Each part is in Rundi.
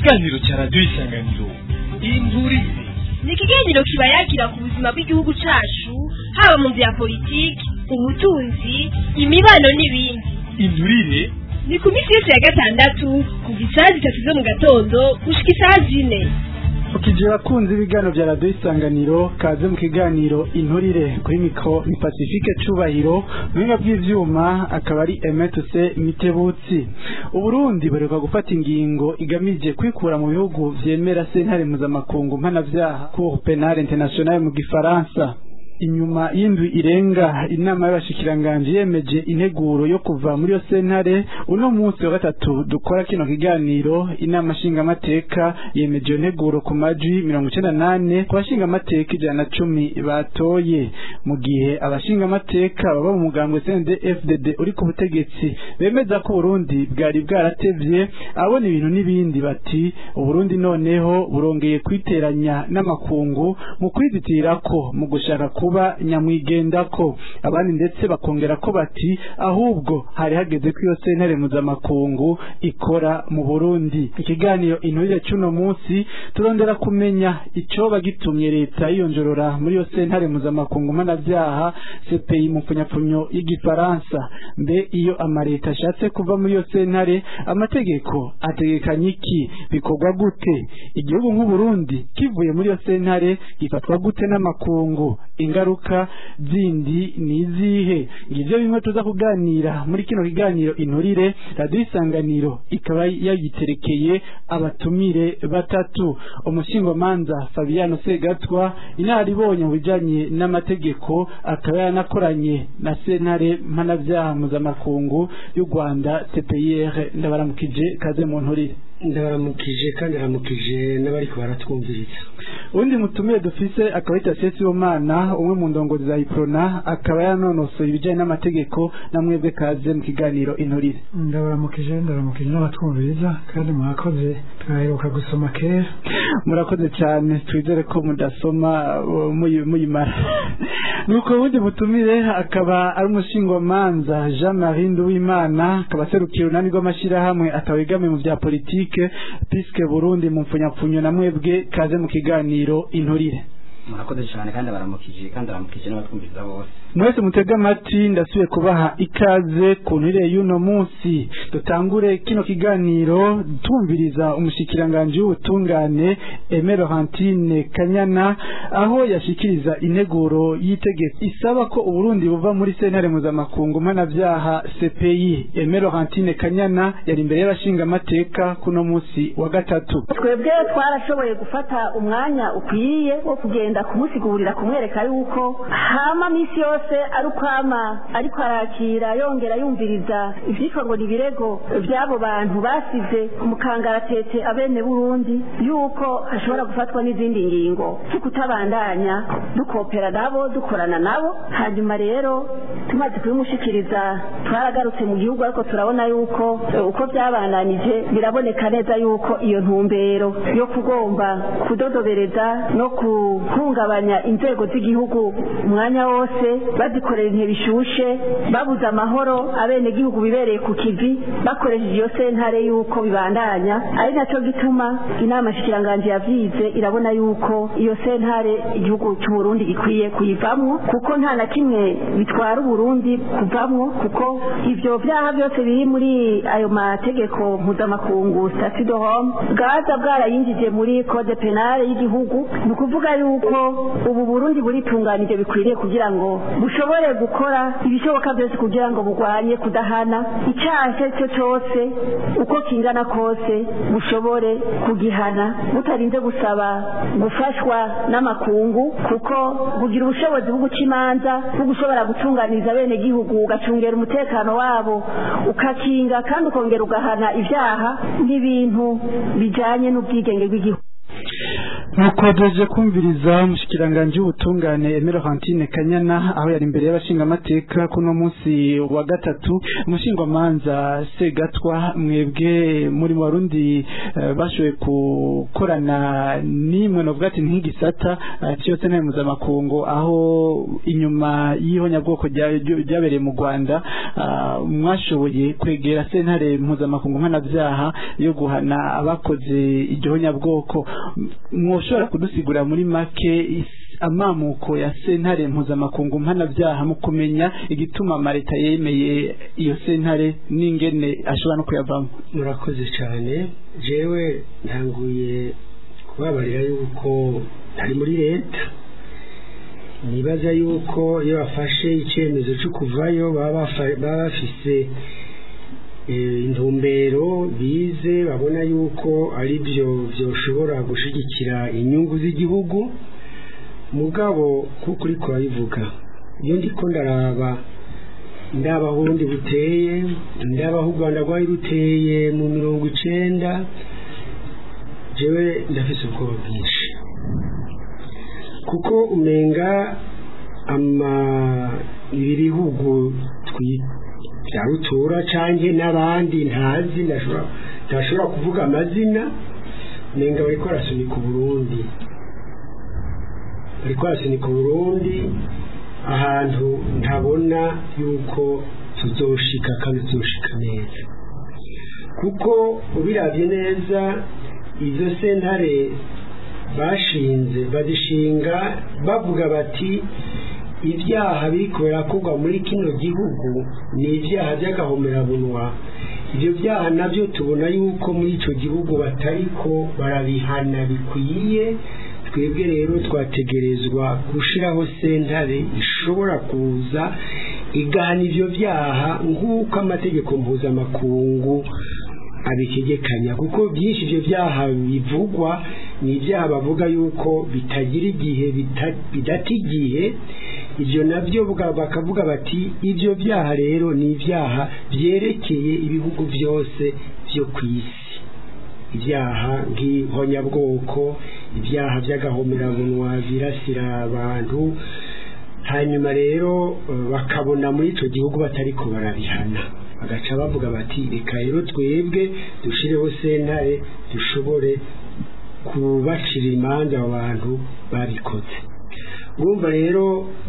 ikiganiro cya radiyo isanganiro inturizi ni ikiganiro kiba yagira ku buzima bw'igihugu cyacu haba mu bya politiki ubutunzi imibano n'ibindi inturire ni ku minsi yose ya gatandatu kuva isaha zitatu zo mu gatondo gushyika isaha zine ukije bakunze ibiganiro bya radiyo isanganiro kaze mu kiganiro inturire kuri mikoro ni pacifique cubahiro muhinga bw'ivyuma akaba ari emetuse mitebutsi uburundi buheruka gufata ingingo igamije kwikura mu bihugu vyemera sentare mpuzamakungu mpanavyaha cour penale internationale mu gifaransa inyuma y'indwi irenga inama y'abashikiranganji yemeje integuro yo kuva muri yo sentare uno munsi wa gatatu dukora kino kiganiro inama nshingamateka yemeje iyo nteguro ku majwi mirongo icenda nane ku bashingamateka ijana na cumi batoye mu gihe abashingamateka baba mu mugambwe CND FDD uri ku butegetsi bemeza ko Burundi bwari bwaratevye abona ibintu n'ibindi bati Uburundi noneho burongeye kwiteranya n'amakungu mu kwizitirako mu gushaka ku kuba nyamwigendako abandi ndetse bakongera ko bati ahubwo hari hageze ko iyo sentare mpuzamakungu ikora mu burundi ikiganiro inturire cy'uno munsi turondera kumenya icoba gitumye leta yiyonjorora muri iyo sentare mpuzamakungu mpanavyaha cpi mu mpfunyapfunyo y'igifaransa mbe iyo amaleta ashatse kuva muri iyo sentare amategeko ategekanya iki bikorwa gute igihugu nk'uburundi kivuye muri iyo sentare gifatwa gute n'amakungu ingaruka zindi ni izihe ngivyo bimwe tuza kuganira muri kino kiganiro inturire radiyo isanganiro ikaba yagiterekeye abatumire batatu umushingomanza fabiano segatwa inaribonye mu bijanye n'amategeko akaba yanakoranye na sentare mpanavyaha mpuzamakungu y'u rwanda tpir ndabaramukije kaze mu nturire ndabaramukije kandi aramukije n'abariko baratwumviriza undi mutumire dufise akaba yitwa Sesi Omana umwe mu ndongozi za Iprona akaba yanonosoye ibijanye n'amategeko na mwebwe kaze mu kiganiro inturire ndabaramukije ndabaramukije n'abatwumviriza kandi mwakoze twaheruka gusoma kera murakoze cyane twizere ko mudasoma uh, muyi- muyimara nuko wundi mutumire akaba ari umushingwamanza Jean Marie Nduwimana akaba aserukira urunani rw'amashyirahamwe atawegamiye mu bya politike piske Burundi mu mpfunyapfunyo na mwebwe kaze mu kiganiro inturire murakoze cyane kandi baramukije kandi baramukije n'abatwumviriza bose mwese mutega amatwi ndasubiye kubaha ikaze ku nturire y'uno munsi dutangure kino kiganiro tumviriza umushikiranganji w'ubutungane Aime Laurentine Kanyana aho yashikiriza integuro y'itegeko isaba ko Uburundi buva muri sentare mpuzamakungu mpanavyaha CPI Aime Laurentine Kanyana yari imbere y'abashingamateka kuno munsi wa gatatu twebwe twarashoboye gufata umwanya ukwiye wo kugenda kumusigurira kumwereka yuko hama misi yose ari ukwama ariko arakira yongera yumviriza ivyitwa ngo ni ibirego vy'abo bantu basize mu kangaratete abene burundi yuko hashobora gufatwa n'izindi ngingo zo kutabandanya dukopera nabo dukorana nabo hanyuma rero tumaze kubimushikiriza twaragarutse mu gihugu ariko turabona yuko eh, uko byabandanije biraboneka neza yuko iyo ntumbero yo kugomba kudodobereza no guhungabanya inzego z'igihugu umwanya wose bazikorera intebe bishushe babuze amahoro abenegihugu bibereye ku kivi bakoresheje iyo sentare yuko bibandanya ari nacyo gituma inama shikiranganje yavyize irabona yuko iyo sentare igihugu cy'uburundi gikwiye kuyivamwo kuko nta na kimwe bitwara uburundi kuvamwo kuko ivyo vyaha byose biri muri ayo mategeko mpuzamakungu statut de Rome bwaza bwarayinjije muri code penale y'igihugu ni ukuvuga yuko ubu burundi buritunganije bikwiriye kugira ngo bushobore gukora ibishoboka byose kugira ngo burwanye kudahana icyaha icyo ari cyo cyose uko kingana kose bushobore kugihana butarinze gusaba gufashwa n'amakungu kuko bugira ubushobozi bwo guca imanza bwo gushobora gutunganiriza bene gihugu ugacungera umutekano wabo ukakinga kandi ukongera ugahana ibyaha n'ibintu bijanye n'ubwigenge bw'igihugu nuko duje kumviriza mushikiranganje w'ubutungane Emero Hantine Kanyana aho yari imbere y'abashingamateka kuno munsi wa gatatu umushingwamanza Segatwa mwebwe muri mu Barundi eh, bashoboye gukorana nimwe no ati nk'igisata eh, cyose nta mpuzamakungu aho inyuma y'ihonyabwoko rya- ryo- ryabereye mu Rwanda ah, mwashoboye kwegera sentare mpuzamakungu mpanabyaha yo guhana abakoze iryo honyabwoko mwoshobora kudusigura muri make is- amamuko ya sentare mpuzamakungu mpanabyaha mu kumenya igituma amaleta yemeye iyo sentare n'ingene ashobora no kuyavamo murakoze cyane jewe ntanguye kubabarira yuko ari muri leta nibaza yuko iyo bafashe icyemezo cyo kuvayo baba bafa- baba bafise eh, intumbero bize babona yuko ari byo byoshobora gushyigikira inyungu z'igihugu mugabo kuko uri kubabivuga iyo ndiko ndaraba ndaba aho ubundi buteye ndaba aho u rwanda rwari ruteye mu mirongo icenda jewe ndafise ubwoba bwinshi kuko umenga ama ibi bihugu twi- bya rutura canke n'abandi ntazi ndashobora ntashobora kuvuga amazina umenga bariko barasunika uburundi bariko barasunika uburundi ahantu ntabona yuko tuzoshika kandi tuzoshika neza kuko ubiravye neza izo sentare bashinze bazishinga bavuga bati ibyaha biriko birakorwa muri kino gihugu ni ibyaha by'agahomerabunwa ibyo byaha nabyo tubona yuko muri ico gihugu batariko barabihana bikwiye twebwe rero twategerezwa gushiraho sentare ishobora kuza igahana ivyo byaha nk'uko amategeko mpuzamakungu abitegekanya kuko byinshi ibyo byaha bivugwa ni ibyaha bavuga yuko bitagira igihe bita- bidata igihe ibyo nabyo bwa- bakavuga bati ibyo byaha rero ni ibyaha byerekeye ibihugu byose byo ku isi ibyaha nk'ihonyabwoko ibyaha by'agahomerabunwa birasira abantu hanyuma rero eh, bakabona muri icyo gihugu batariko barabihana bagaca bavuga bati reka rero twebwe dushireho sentare dushobore kubacira imanza abo bantu babikoze urumva rero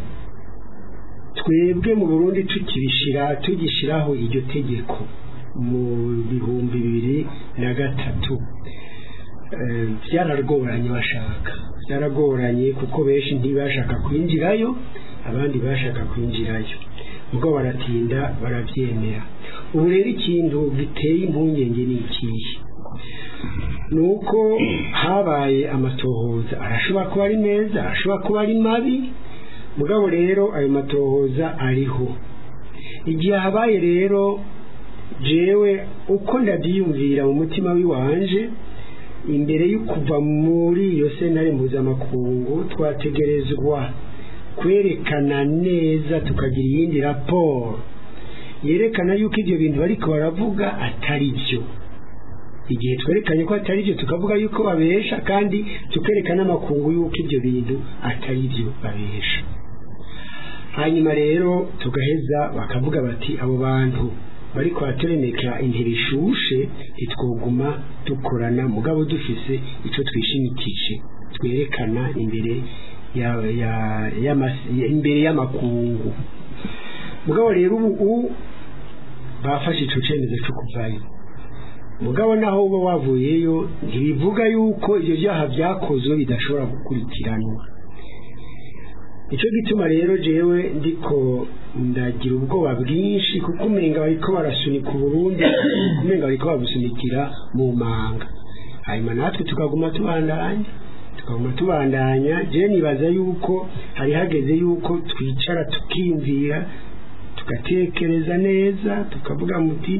twebwe mu burundi tukibishira tugishyiraho iryo tegeko mu bihumbi bibiri na gatatu eh, byaragoranye bashaka byaragoranye kuko benshi ntibashaka kwinjirayo abandi bashaka kwinjirayo ubwo baratinda barabyemera ubu rero ikintu giteye impungenge ni ikihe ni uko habaye amatohoza arashobora kuba ari meza arashobora kuba ari mabi mugabo rero ayo matohoza ariho igihe habaye rero jewe uko ndabyiyumvira mu mutima w'iwanje imbere yo kuva muri iyo sentare mpuzamakungu twategerezwa kwerekana neza tukagira iyindi raporo yerekana yuko ibyo bintu bariko baravuga atari byo igihe twerekanye ko atari byo tukavuga yuko babesha kandi tukerekana amakungu yuko ibyo bintu atari byo babesha hanyuma rero tugaheza bakavuga bati abo bantu bari kwaturemeka intera ishushe ntitwoguma dukorana mugabo dufise icyo twishimikije twerekana imbere ya, ya, y'amasi- imbere y'amakungu mugabo rero ubu bafashe icyo cyemezo cyo kuvayo mugabo naho uba wavuyeyo ntibivuga yuko ibyo byaha byakozwe bidashobora gukurikiranwa icyo gituma rero jewe ndiko ndagira ubwoba bwinshi kuko umenga bariko barasunika uburundi umenga bariko babusunikira mu manga hanyuma natwe tukaguma tubandanya tukaguma tubandanya je nibaza yuko hari hageze yuko twicara tukiyumvira tugatekereza neza tukavuga muti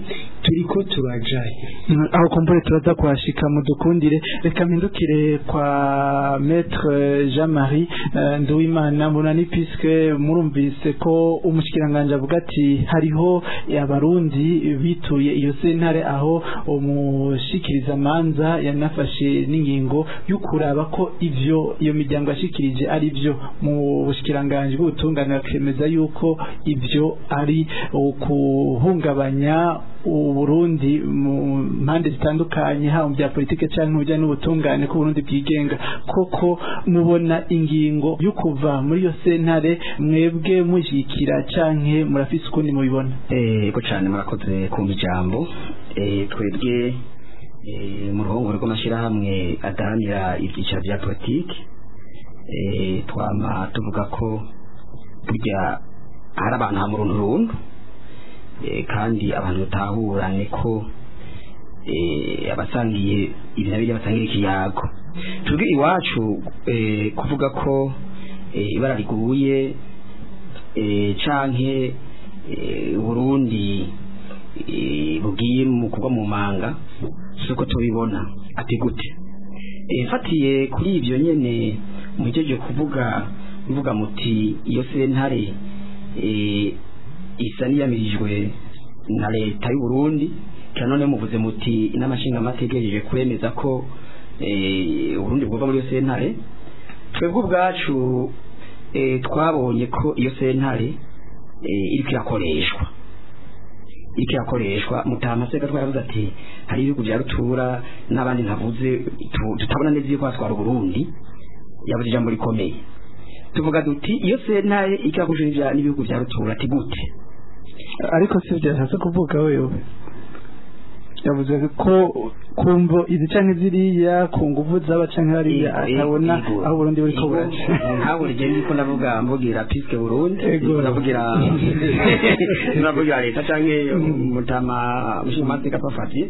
turiko turajaye Mm, aho kumbure turaza kuhashika mudukundire reka mpindukire kwa maître Jean Marie eh, Nduwimana munani puisque murumvise ko umushikiranganje avuga ati hariho abarundi bituye iyo sentare aho umushikiriza manza yanafashe n'ingingo yo kuraba ko ivyo iyo miryango yashikirije ari byo mu bushikiranganje bw'ubutungane bakemeza yuko ivyo ari ukuhungabanya uburundi mu mpande zitandukanye haba mu bya politike cyangwa mu bijyanye n'ubutungane ko uburundi bwigenga koko mubona ingingo yo kuva muri iyo sentare mwebwe mushyikira canke murafise ukundi mubibona yego cyane murakoze kumva ijambo Eh, twebwe eh, mu ruhongore rw'amashyirahamwe adahanira ibyiciro bya politiki eh, twama tuvuga ko burya hari abantu hamuruntu runtu Eh, kandi abantu batahurane ko eh, abasangiye ibi na biriya basangira ikiyago twebwe iwacu eh, kuvuga ko eh, ibara riguye eh, canke eh, Burundi eh, bugiye mu kugwa mu manga suko tubibona ati gute eh, fatiye kuri ivyo nyene muhejeje kuvuga muvuga muti iyo sentare eh, isa niyamirijwe na leta y'u Burundi kandi none muvuze muti inama nshingamateka igejeje kwemeza ko eh, Burundi bwova muri iyo sentare twebwe ubwacu eh, twabonye ko iyo sentare eh, iriko irakoreshwa iriko irakoreshwa mutamaseka twaravuze ati hari ibihugu vya rutura n'abandi ntavuze tu- tutabona neza yuko hatwara Burundi yavuze ijambo rikomeye tuvuga duti iyo sentare iriko irakoreshwa n'ibihugu vya rutura ati gute ariko si byashatse kuvuga wewe yavuze ko kumvo izi canke ziriya ku nguvu zaba canke hariya atabona aho Burundi buriko buraca ntabwo rigenda ndiko ndavuga mvugira piske Burundi Ego. ndiko ndavugira ndavugira leta canke mutama mushimateka pafati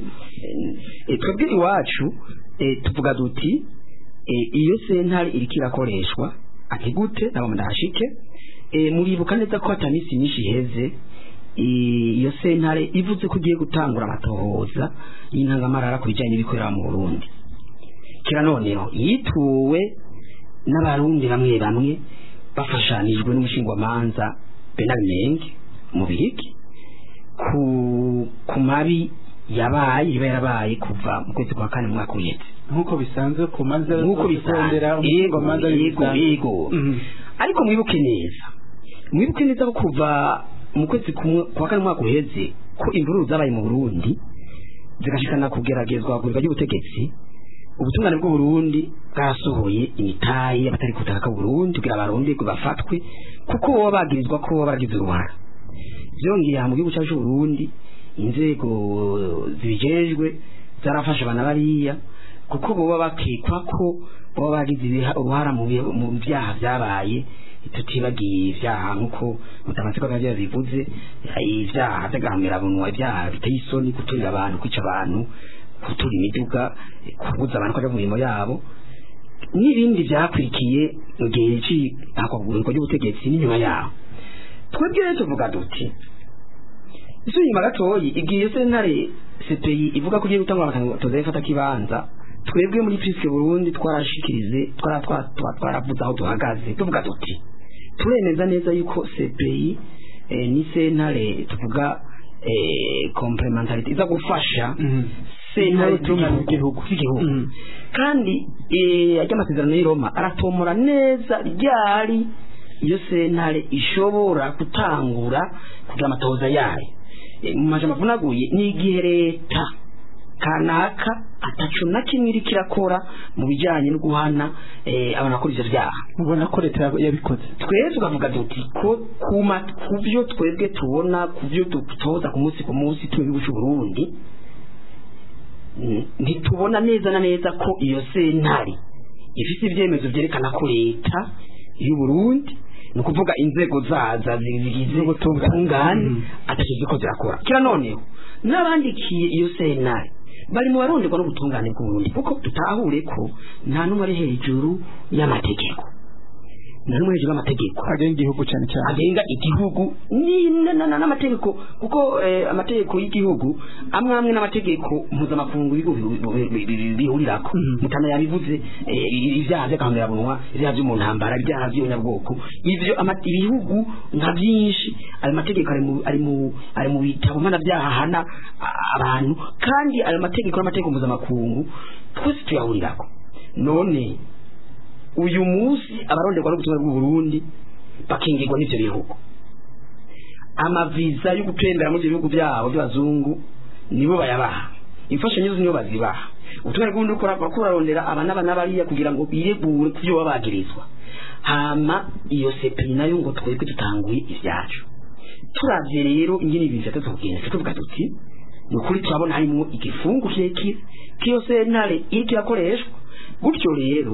Eh, twebwe iwacu eh, tuvuga duti eh, iyo sentare iriko irakoreshwa ati gute nabo ndahashike eh, muribuka neza ko atamisi myinshi iheze i- iyo sentare ivuze ko ugiye gutangura amatohoza y'intangamarara ku bijyanye n'ibikorera mu burundi kira noneho yituwe n'abarundi bamwe bamwe bafashanijwe n'umushingwamanza benard menge mu bihigi ku ku mabi yabaye iba yarabaye kuva mu kwezi kwa kane mu mwaka uhetse nk'uko bisanzwe ku manza nk'uko kurondera bisanzwe yego umushingwamanza yego w'ibisanzwe. yego Mhm. ariko mwibuke neza mwibuke neza ko kuva mu kwezi kumwe kwa kane umwaka uheze ko imvururu zabaye mu burundi zigashikana kugeragezwa kurirwa ry'ubutegetsi ubutungane bw'uburundi bwasohoye imitayi y'abatari ku butaka bw'uburundi kugira abarundi bafatwe kuko baba bagirizwa ko baba baragize uruhara byongeye aha mu gihugu cyacu c'uburundi inzego zibijejwe zarafashe abana bariya kuko boba bakekwa ko baba bagize ibiha- uruhara mu bi- mu byaha byabaye tutibagiye ibyaha nk'uko mutamatsiko bya bivuze ibyaha by'agahamirabunwa ibyaha biteye isoni guturira abantu kwica abantu gutura imiduga kubuza abantu kujya mu mirimo yabo n'ibindi byakurikiye mu gihe cy'ihakwagurirwa ry'ubutegetsi n'inyuma yaho twebwe rero tuvuga duti icyo nyuma gatoyi igihe sentare CPI ivuga ko ugiye gutanga amatoza y'ifata kibanza twebwe muri Priske Burundi twarashikirize twara twa- twa- twaravuze aho duhagaze tuvuga duti turemeza neza yuko CPI eh, ni sentare tuvuga eh, complementarity iza gufasha Mhm. sentare N'ubutungane z'igihugu z'igihugu Mhm. kandi eh, ajya amasezerano y'i Roma aratomora neza ryari iyo sentare ishobora gutangura kugira amatoza yayo Eh, mu majambo avunaguye ni igihe leta kanaka ataco na kimwe iriko irakora mu bijanye no guhana eh, abantu bakora ivyo vyaha ubona ko leta yab- yabikoze twebwe tukavuga duti ko kuma ku byo twebwe tubona ku byo dutoza ku munsi ku munsi turi mu gihugu cy'u Burundi mm, ntitubona neza na neza ko iyo sentare ifite ibyemezo byerekana ko leta y'u Burundi ni ukuvuga inzego zaza zigize ubutungane Mhm. atashizwe ko zirakora kira noneho n'abandikiye iyo sentare bari mu baronderwa n'ubutungane bw'u Burundi kuko tutahure ko nta n'umwe ari hejuru y'amategeko nari hejuru y'amategeko agenga igihugu cyane cyane agenga igihugu ni- na- na- na- n'amategeko kuko eh, amategeko y'igihugu amwe amwe n'amategeko mpuzamakungu y'igihugu bi- bi- bi- bihurirako mutana yabivuze eh, ibyaha by'akahangarabunwa ibyaha byo mu ntambara ibyaha by'ubunyabwoko ivyo ama- ibihugu nka byinshi ayo mategeko ari mu ari mu ari mu bitabo mpanabyaha ahana a- abantu kandi ayo mategeko n'amategeko mpuzamakungu twese tuyahurirako none uyu munsi abaronderwa n'ubutumwa bw'u Burundi bakingirwa n'ivyo bihugu amaviza yo gutembera muri ivyo bihugu byabo by'abazungu nibo bayabaha imfashanyo zo nibo bazibaha ubutumwa bw'uburundi ukora kurarondera aba n'aba n'abariya kugira ngo biregure ku byo baba bagirizwa hama iyo sepeni nayo ngo twebwe dutanguye ivyacu turavye rero ingene ibintu vyatatu kugenda tuvuga tuti ni ukuri turabona harimwo igifungu kirekire k'iyo sentare iriko irakoreshwa gutyo rero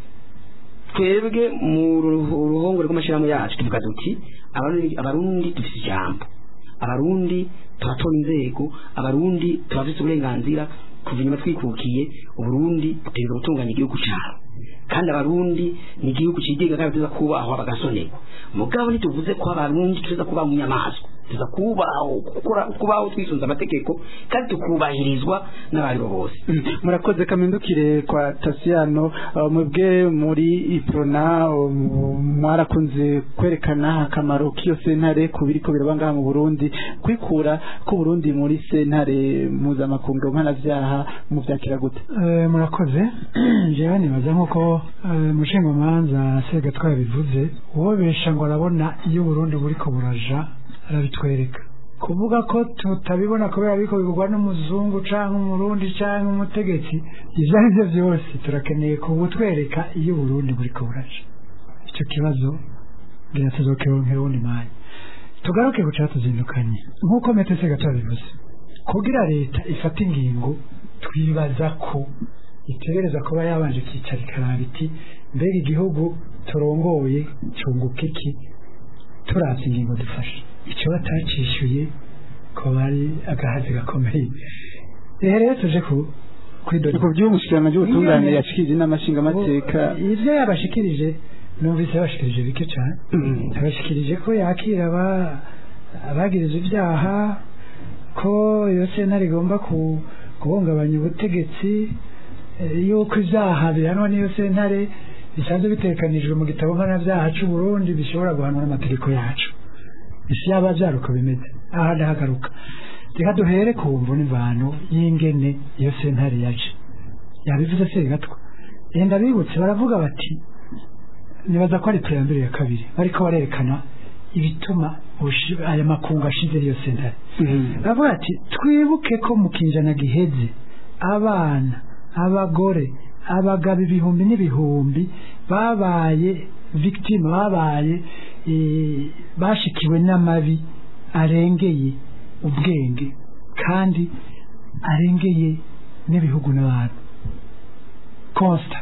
twebwe mu ruhu- ruhongore rw'amashyirahamwe yacu tuvuga duti abarundi abarundi dufite ijambo abarundi turatora inzego abarundi turafite uburenganzira kuva inyuma twikukiye uburundi butegereza gutunganya igihugu cyabo kandi abarundi ni igihugu cyigenga kandi tuza kubahwa bagasonerwa mugabo ntituvuze ko abarundi tuza kuba mu nyamaswa tuza kubaho gukora kubaho twisunze amategeko kandi tukubahirizwa n'abandi bose Mm, murakoze kamindukire kwa tasiyano uh, mwebwe muri iprona um, mwarakunze kwerekana akamaro k'iyo sentare ku biriko biraba ngaha mu burundi kwikura ku burundi muri sentare mpuzamakungu mpanavyaha muvyakira gute Eh, murakoze jewe nibaza nk'uko eh, mushingamanza sega twabivuze uwobesha ngo arabona iyo uburundi buriko buraja arabitwereka kuvuga ko tutabibona kubera biriko bigurwa n'umuzungu canke umurundi canke umutegetsi ivyo ari vyo vyose turakeneye kubutwereka iyo uburundi buriko buraja ico kibazo ngira tuzokironkera uwundi mwanya tugaruke ku catuzindukanye nk'uko metesega twabivuze kugira leta ifata ingingo twibaza ko itegereza kuba yabanje kwicara ikaraba iti mbega igihugu turongoye cyunguka iki turavye ingingo dufashe icyo batacishyuye ko bari agahazi gakomeye rero rero tuje ku kwidodora ku by'umushyikirano by'ubutungane Iyo- yashikirije n'amashingamateka ibyo yabashikirije numvise yabashikirije bike cyane Mm. yabashikirije ko yakira aba- abagiriza ibyaha ko iyo sentare igomba ku- guhungabanya ubutegetsi eh, yuko ibyaha bihanwa n'iyo sentare bisanzwe bitekanijwe mu gitabo mpanabyaha cy'u Burundi bishobora guhanwa n'amategeko yacu isi yaba byaruko bimeze aha ndahagaruka reka duhere ku mvu n'imvano y'ingene iyo sentare yaje yabivuze se gatwa yenda bibutse baravuga bati nibaza ko ari preambere ya kabiri bariko barerekana ibituma ubushi- aya makungu ashize iyo sentare Mm. baravuga ati twibuke ko mu kinjana giheze abana abagore abagabo ibihumbi n'ibihumbi babaye victime babaye eh, bashikiwe n'amabi arengeye ubwenge kandi arengeye n'ibihugu n'abantu constant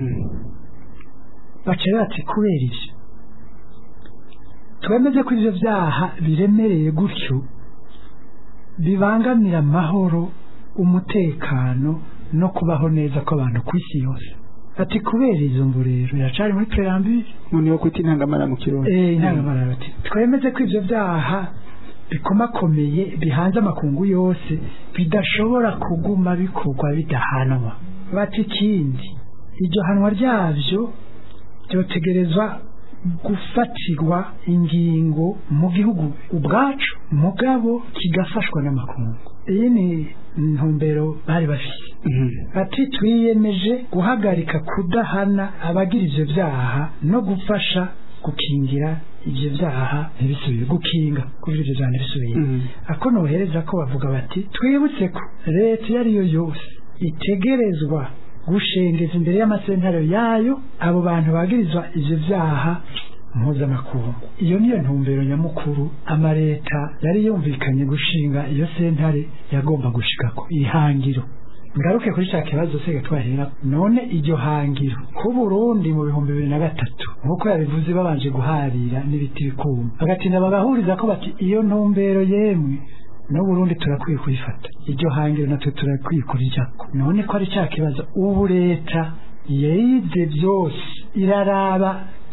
baca bati kubera ibyo twemeze ko ibyo byaha biremereye gutyo bibangamira amahoro umutekano no kubaho neza kw'abantu ku isi yose ati kubera izo mvu rero iracari muri preambule umuntu yo kwita intangamara mu kirundi eh intangamara bati twemeze ko ivyo byaha bikomakomeye bihanze amakungu yose bidashobora kuguma bikorwa bidahanwa bati ikindi iryo hanwa ryavyo byotegerezwa gufatirwa ingingo mu gihugu ubwacu mugabo kigafashwa n'amakungu iyi ni ntumbero bari bafite ati twiyemeje guhagarika kudahana abagira ivyo byaha no gufasha gukingira ivyo byaha ntibisubire gukinga kugira ivyo byaha ntibisubire Mhm. ako nohereza ko bavuga bati twibutse ko leta iyo ari yo yose itegerezwa gushengeza imbere y'amasentare yayo abo bantu bagirizwa ivyo byaha mpuzamakungu iyo niyo ntumbero nyamukuru amaleta yari yumvikanye gushinga iyo sentare yagomba gushikako ihangiro ngaruke kuri cya kibazo se twahera none iryo hangiro ku Burundi mu bihumbi bibiri na gatatu nk'uko yabivuze babanje guharira n'ibiti bikuma bagatinda bagahuriza ko bati iyo ntumbero yemwe no Burundi turakwiye kuyifata iryo hangiro natwe turakwiye kurijako none ko ari cya kibazo ubu leta yize byose iraraba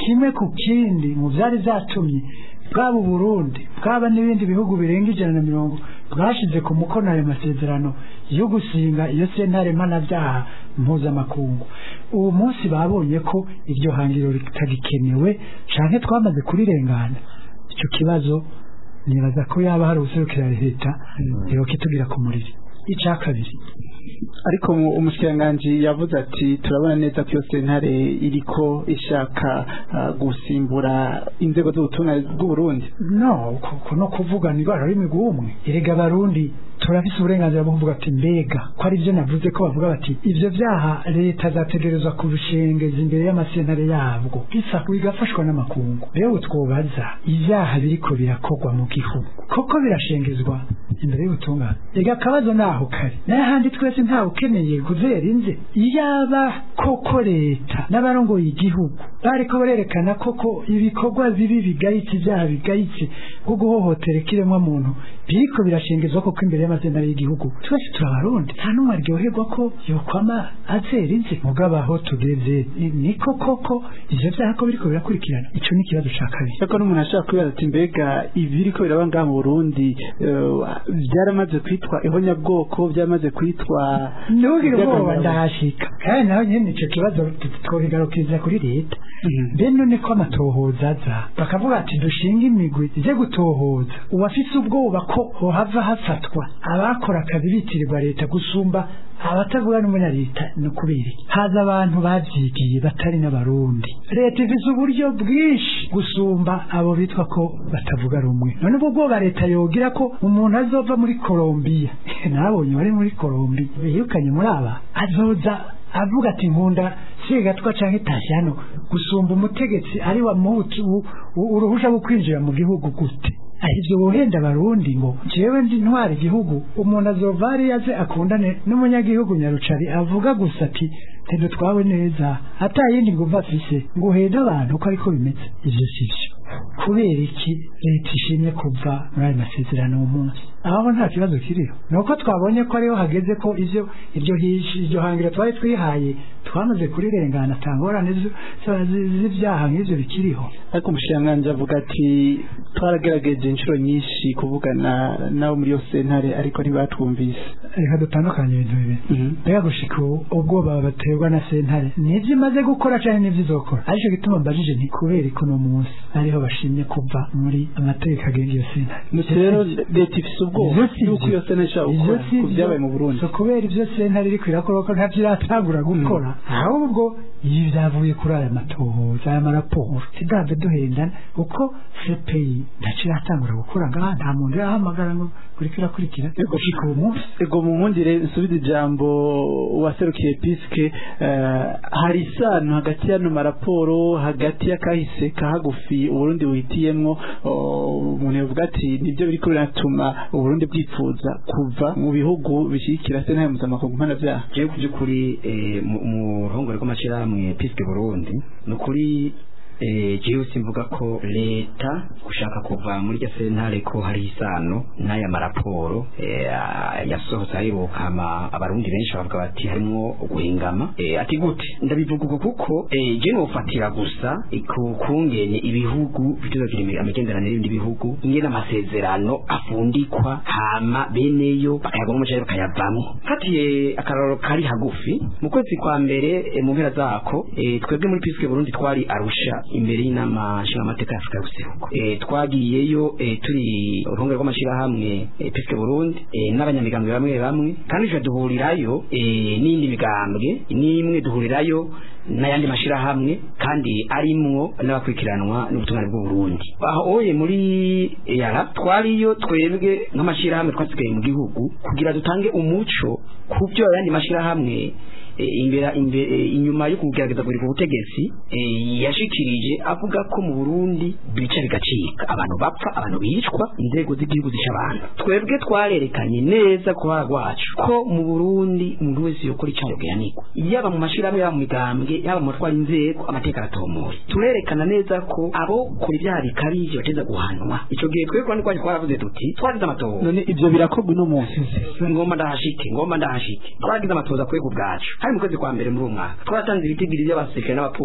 kimwe ku kindi mu byari byatumye bwaba uburundi bwaba n'ibindi bihugu birenga ijana na mirongo bwashize ku mukono ayo masezerano yo gusinga iyo sentare mpanabyaha mpuzamakungu uwo munsi babonye ko iryo hangiro ritagikenewe canke twamaze kurirengana icyo kibazo nibaza ko yaba hari ubuserukira leta yoka itugira ku muriri icya kabiri ariko mu- umushikiranganji yavuze ati turabona neza ko iyo sentare iriko ishaka ah, gusimbura inzego z'ubutumwa bw'uburundi no kuko no kuvuga ni rwa rurimi rw'umwe erega abarundi turafise uburenganzira bwo kuvuga ati mbega ko ari byo navuze ko bavuga bati ivyo vyaha leta zategerezwa kubishengeza imbere y'amasentare yabwo bisa bigafashwa n'amakungu rero twobaza ivyaha biriko birakorwa mu gihugu koko birashengezwa imbere y'ubutungane ega akabazo naho kari n'ahandi twese ntawe ukeneye kuzera inze iyaba koko leta n'abarongoye igihugu bariko barerekana koko ibikorwa bibi bigayitse ibyaha bigayitse nko guhohotera ikiremwa muntu biriko birashengezwa koko imbere y'amazina y'igihugu twese turabarundi nta n'umwe aryoherwa ko yokwama azera inze mugabo aho tugeze ni- niko koko ivyo vyaha ko biriko birakurikirana ico ni ikibazo ca kabiri ariko n'umuntu ashaka kwibaza ati mbega ibiriko biraba ngaha mu burundi eh, byaramaze kwitwa ihonyabwoko byaramaze kwitwa ntugire ubwoba Byagomba- ndahashika kandi naho nyene ico kibazo twobigarukiriza kuri leta mbe none ko amatohoza aza bakavuga ati dushinga imigwi ije gutohoza uwafise ubwoba ko hohava hafatwa abakora akazi bitirirwa leta gusumba abatavuga n'umunya leta ni ukubera iki haza abantu bavyigiye batari n'abarundi leta ifise uburyo bwinshi gusumba abo bitwa ko batavuga rumwe none ubwo bwoba leta yogira ko umuntu azova muri kolombiya nabonye bari muri kolombiya birukanye muri aba azoza avuga ati nkunda sigatwa canke tashyano gusumba umutegetsi ari wa muhutu u- u- uruhusha rwo kwinjira mu gihugu gute ahivyo wohenda abarundi ngo jewe ndi ntwara igihugu umuntu azova hariya aze akundane n'umunyagihugu nyarucari avuga gusa ati ntidutwawe neza ata yindi nguva afise ngo uhende abantu uko ariko bimeze ivyo sivyo kubera iki leta ishimye kuva muri ayo masezerano uwo munsi aho nta kibazo kiriho ni uko twabonye ko ariho hageze ko ivyo iryo hishi iryo hangiro twari twihaye twamaze kurirengana ata ngorane z- z- z- z'ivyaha nk'ivyo bikiriho ariko umushikiranganji avuga ati twaragerageje inshuro nyinshi kuvugana nabo muri iyo sentare ariko ntibatwumvise reka dutandukanye ibintu bibiri mbega gushika ubu ubwoba baterwa na sentare nivyo imaze gukora canke nivyo izokora arico gituma mbajije nti kubera ko uno munsi ariho bashimye kuva muri amategeko agenga iyo sentare Nuko rero leta ifise ubwoba Ivyo si yuko vyo. iyo sentare ishobora Ivyo gukora si ku vyo. byabaye mu burundi so kubera ivyo sentare iriko irakora ko ntavyo iratangura gukora ahubwo ibi vyavuye kuri aya matohoza aya maraporo tidave duhendana kuko cpi ntaco iratangura gukora ngaha nta muntu irahamagara ngo uriko irakurikira gushika uwo munsi ego mu nkundire nsubize ijambo waserukiye piske eh, hari isano hagati y'ano maraporo hagati y'akahise kahagufi uburundi buhitiyemwo oh, umuntu yavuga ati nibyo biriko biratuma uburundi bwifuza kuva mu bihugu bishyigikira sentare mpuzamakungu mpanavyaha jewe ku by'ukuri eh, mu mu ruhongore rw'amashyirahamwe piske burundi ni ukuri eh, jewe simvuga ko leta gushaka kuva muri iryo sentare ko hari isano n'aya maraporo eh, ah, yasohotse aheruka hama abarundi benshi bavuga bati harimwo guhingama eh, ati gute ndabivuga uko kuko eh, je nofatira gusa ku kungene ibihugu bituzagira amagenderanire y'ibindi bihugu ingene amasezerano afundikwa hama beneyo bakayagwa n'umuceri bakayavamwo fatiye akararo kari hagufi mu kwezi kwa mbere eh, mu mpera zako eh, twebwe muri piske burundi twari arusha imbere y'inama nshingamateka ya afurika y'ubuseruko eh, twagiyeyo eh, turi uruhongore rw'amashyirahamwe eh, piske burundi eh, n'abanyamigambwe bamwe bamwe kandi tuje duhurirayo eh, n'indi migambwe n'imwe duhurirayo n'ayandi mashyirahamwe kandi arimwo n'abakurikiranwa n'ubutungane bw'uburundi aho oye muri yara twariyo twebwe nk'amashyirahamwe twasigaye mu gihugu kugira dutange umuco ku byo ayandi mashyirahamwe eh, imbere imbere eh, inyuma yo kugerageza kurika ubutegetsi eh, yashikirije avuga ko mu Burundi bica bigacika abantu bapfa abantu bicwa inzego z'igihugu zisha abantu twebwe twarerekanye neza ku bara rwacu ko mu Burundi umuntu wese yokora icyaha yogeranirwa yaba mu mashirahamwe yaba mu migambwe yaba mu batwara inzego amateka aratomoye turerekana neza ko abo kora ibyaha bikabije bateza guhanwa ico gihe twebwe kandi kwaje twaravuze tuti twagize amatohoza none ivyo birakorwa uno munsi ngomba ndahashike ngomba ndahashike twagize amatoza kwe ku bwacu hari mu kwezi kwa mbere muri uwo mwaka twaratanze ibitigiri by'abasirikare n'abapolisi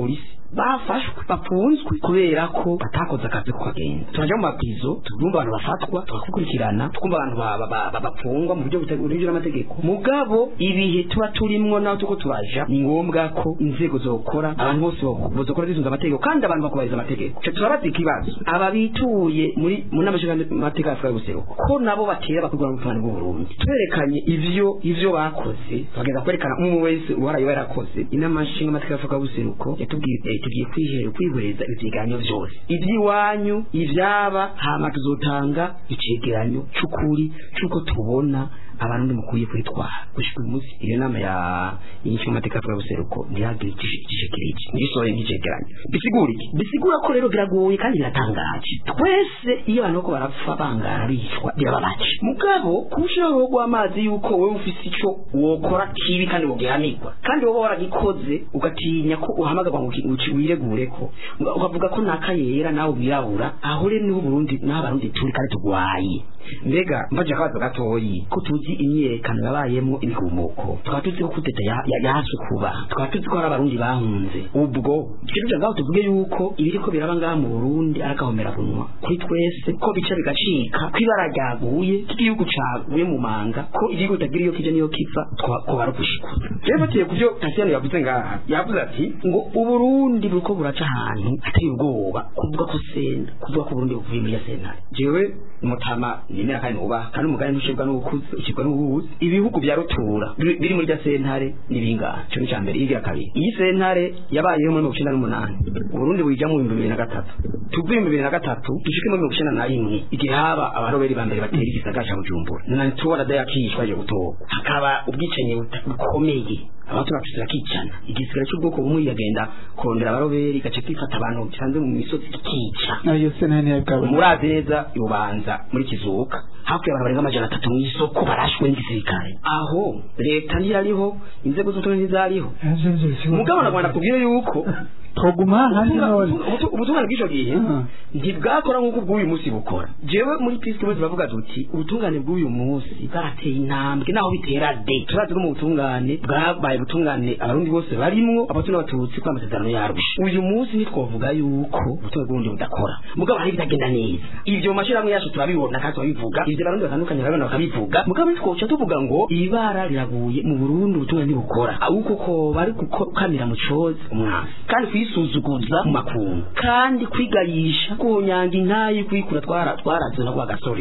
bafashwe bafunzwe kubera ko batakoze akazi ko kagenda turajya mu mapizo tukumva abantu bafatwa tukakurikirana tukumva abantu ba- ba- ba- ba- bafungwa mu buryo butegurijwe n'amategeko mugabo ibihe tuba turimwo naho tuko turaja ni ngombwa ko inzego zokora abantu bose bo- bozokora zisunze amategeko kandi abantu bakubahiriza amategeko Ico turabaza ikibazo aba bituye muri mu nama nshingamateka ya Afurika y'ubuseruko ko nabo batera bakurwa mu butungane bw'u Burundi twerekanye ivyo ivyo bakoze bageza kwerekana umwe wese uwaraye yarakoze inama nshingamateka ya Afurika y'ubuseruko yatubwiye eh, tugiye kwihera kwihwereza ivyegeranyo vyose ivy'iwanyu ivyaba hama tuzotanga icegeranyo c'ukuri c'uko tubona abantu mukwiye kwitwara gushika uyu munsi iyo nama ya y'inshingamateka ya Afurika y'ubuseruko ntihagire igishekiriki ntigisohoye nk'icegeranyo bisigura iki bisigura ko rero biragoye kandi biratangaje twese iyo abantu bako barapfa bangara bicwa birababaje mugabo kushiraho uruhu rw'amazi yuko wowe ufise ico wokora kibi kandi wogihanirwa kandi wowe waragikoze ugatinya ko uhamagarwa ngo uki- uki- wiregure ko Uga- ukavuga ko naka yera nawe wirabura aho rero niho Burundi naho abarundi turi kandi tugwaye mbega mbaje akabazo gatoyi ko tuzi imyiyerekano yabayemwo ibihumuko tukaba tuzi ko kudeta ya- ya- yaje kuba tukaba tuzi ko hari abarundi bahunze ubwo ikintu ngaho tuvuge yuko ibiriko biraba ngaha mu Burundi arakahomera bunwa kuri twese ko bica bigacika ko ibara ryaguye ko igihugu caguye mu manga ko igihugu kitagira iyo kija niyo kiva twa- ko barugushikuza rero batiye ku byo Tasiyano yavuze ngaha yavuze ati ngo uburundi buriko buraca ahantu hateye ubwoba kuvuga ko sena kuvuga ko uburundi buvuye muri ya sentare jewe mutama nemera kandi nubaha kandi umugani ntushirwa n'ubukuzi ushirwa n'ubuhuzi ibihugu bya rutura biri biri muri ya sentare ni bingahe ico ni cambere igira kabiri iyi sentare yabayeho muri mirongo icenda n'umunani uburundi buyijya mu bihumbi bibiri na gatatu tuvuye mu bihumbi bibiri na gatatu dushike muri mirongo icenda na rimwe igihe haba abaroberi ba mbere batera igisagara ca bujumbura na tuwara dayakishwa yo gutorwa hakaba ubwicanyi buta- bukomeye abantu bafise bakicana igisigara cy'ubwoko bumwe yagenda kurondera abaroberi gace kwifata abantu bisanzwe mu misozi kikica ayo sentare ntiyabwabona murazi neza yubanza muri kizuka hafi abantu barenga amajana atatu mu isoko barashwe n'igisirikare aho leta ntiyariho inzego z'ubutumwa ntizariho mugabo nagomba kubwire yuko twoguma hanze none ubutu- ubutungane bw'icyo gihe Mhm. ntibwakora nk'uko bw'uyu munsi bukora jewe muri pisike bose bavuga duti ubutungane bw'uyu munsi bwarateye intambwe naho bitera de turazi ko mu butungane bwabaye ubutungane abarundi bose barimwo abato n'abatutsi ko amasezerano yarusha uyu munsi ntitwavuga yuko ubutungane bw'uburundi budakora mugabo hari ibitagenda neza ibyo mu mashyirahamwe yacu turabibona kandi turabivuga ibyo abarundi batandukanye barabibona bakabivuga mugabo ntitwoca tuvuga ngo ibara riraguye mu burundi ubutungane ntibukora ahubwo ko bari gukamira mu cozi umwansi kandi kwisuzuguza mu makungu kandi kwigayisha kunyanga intayi kwikura twara twaraze no kwa gasore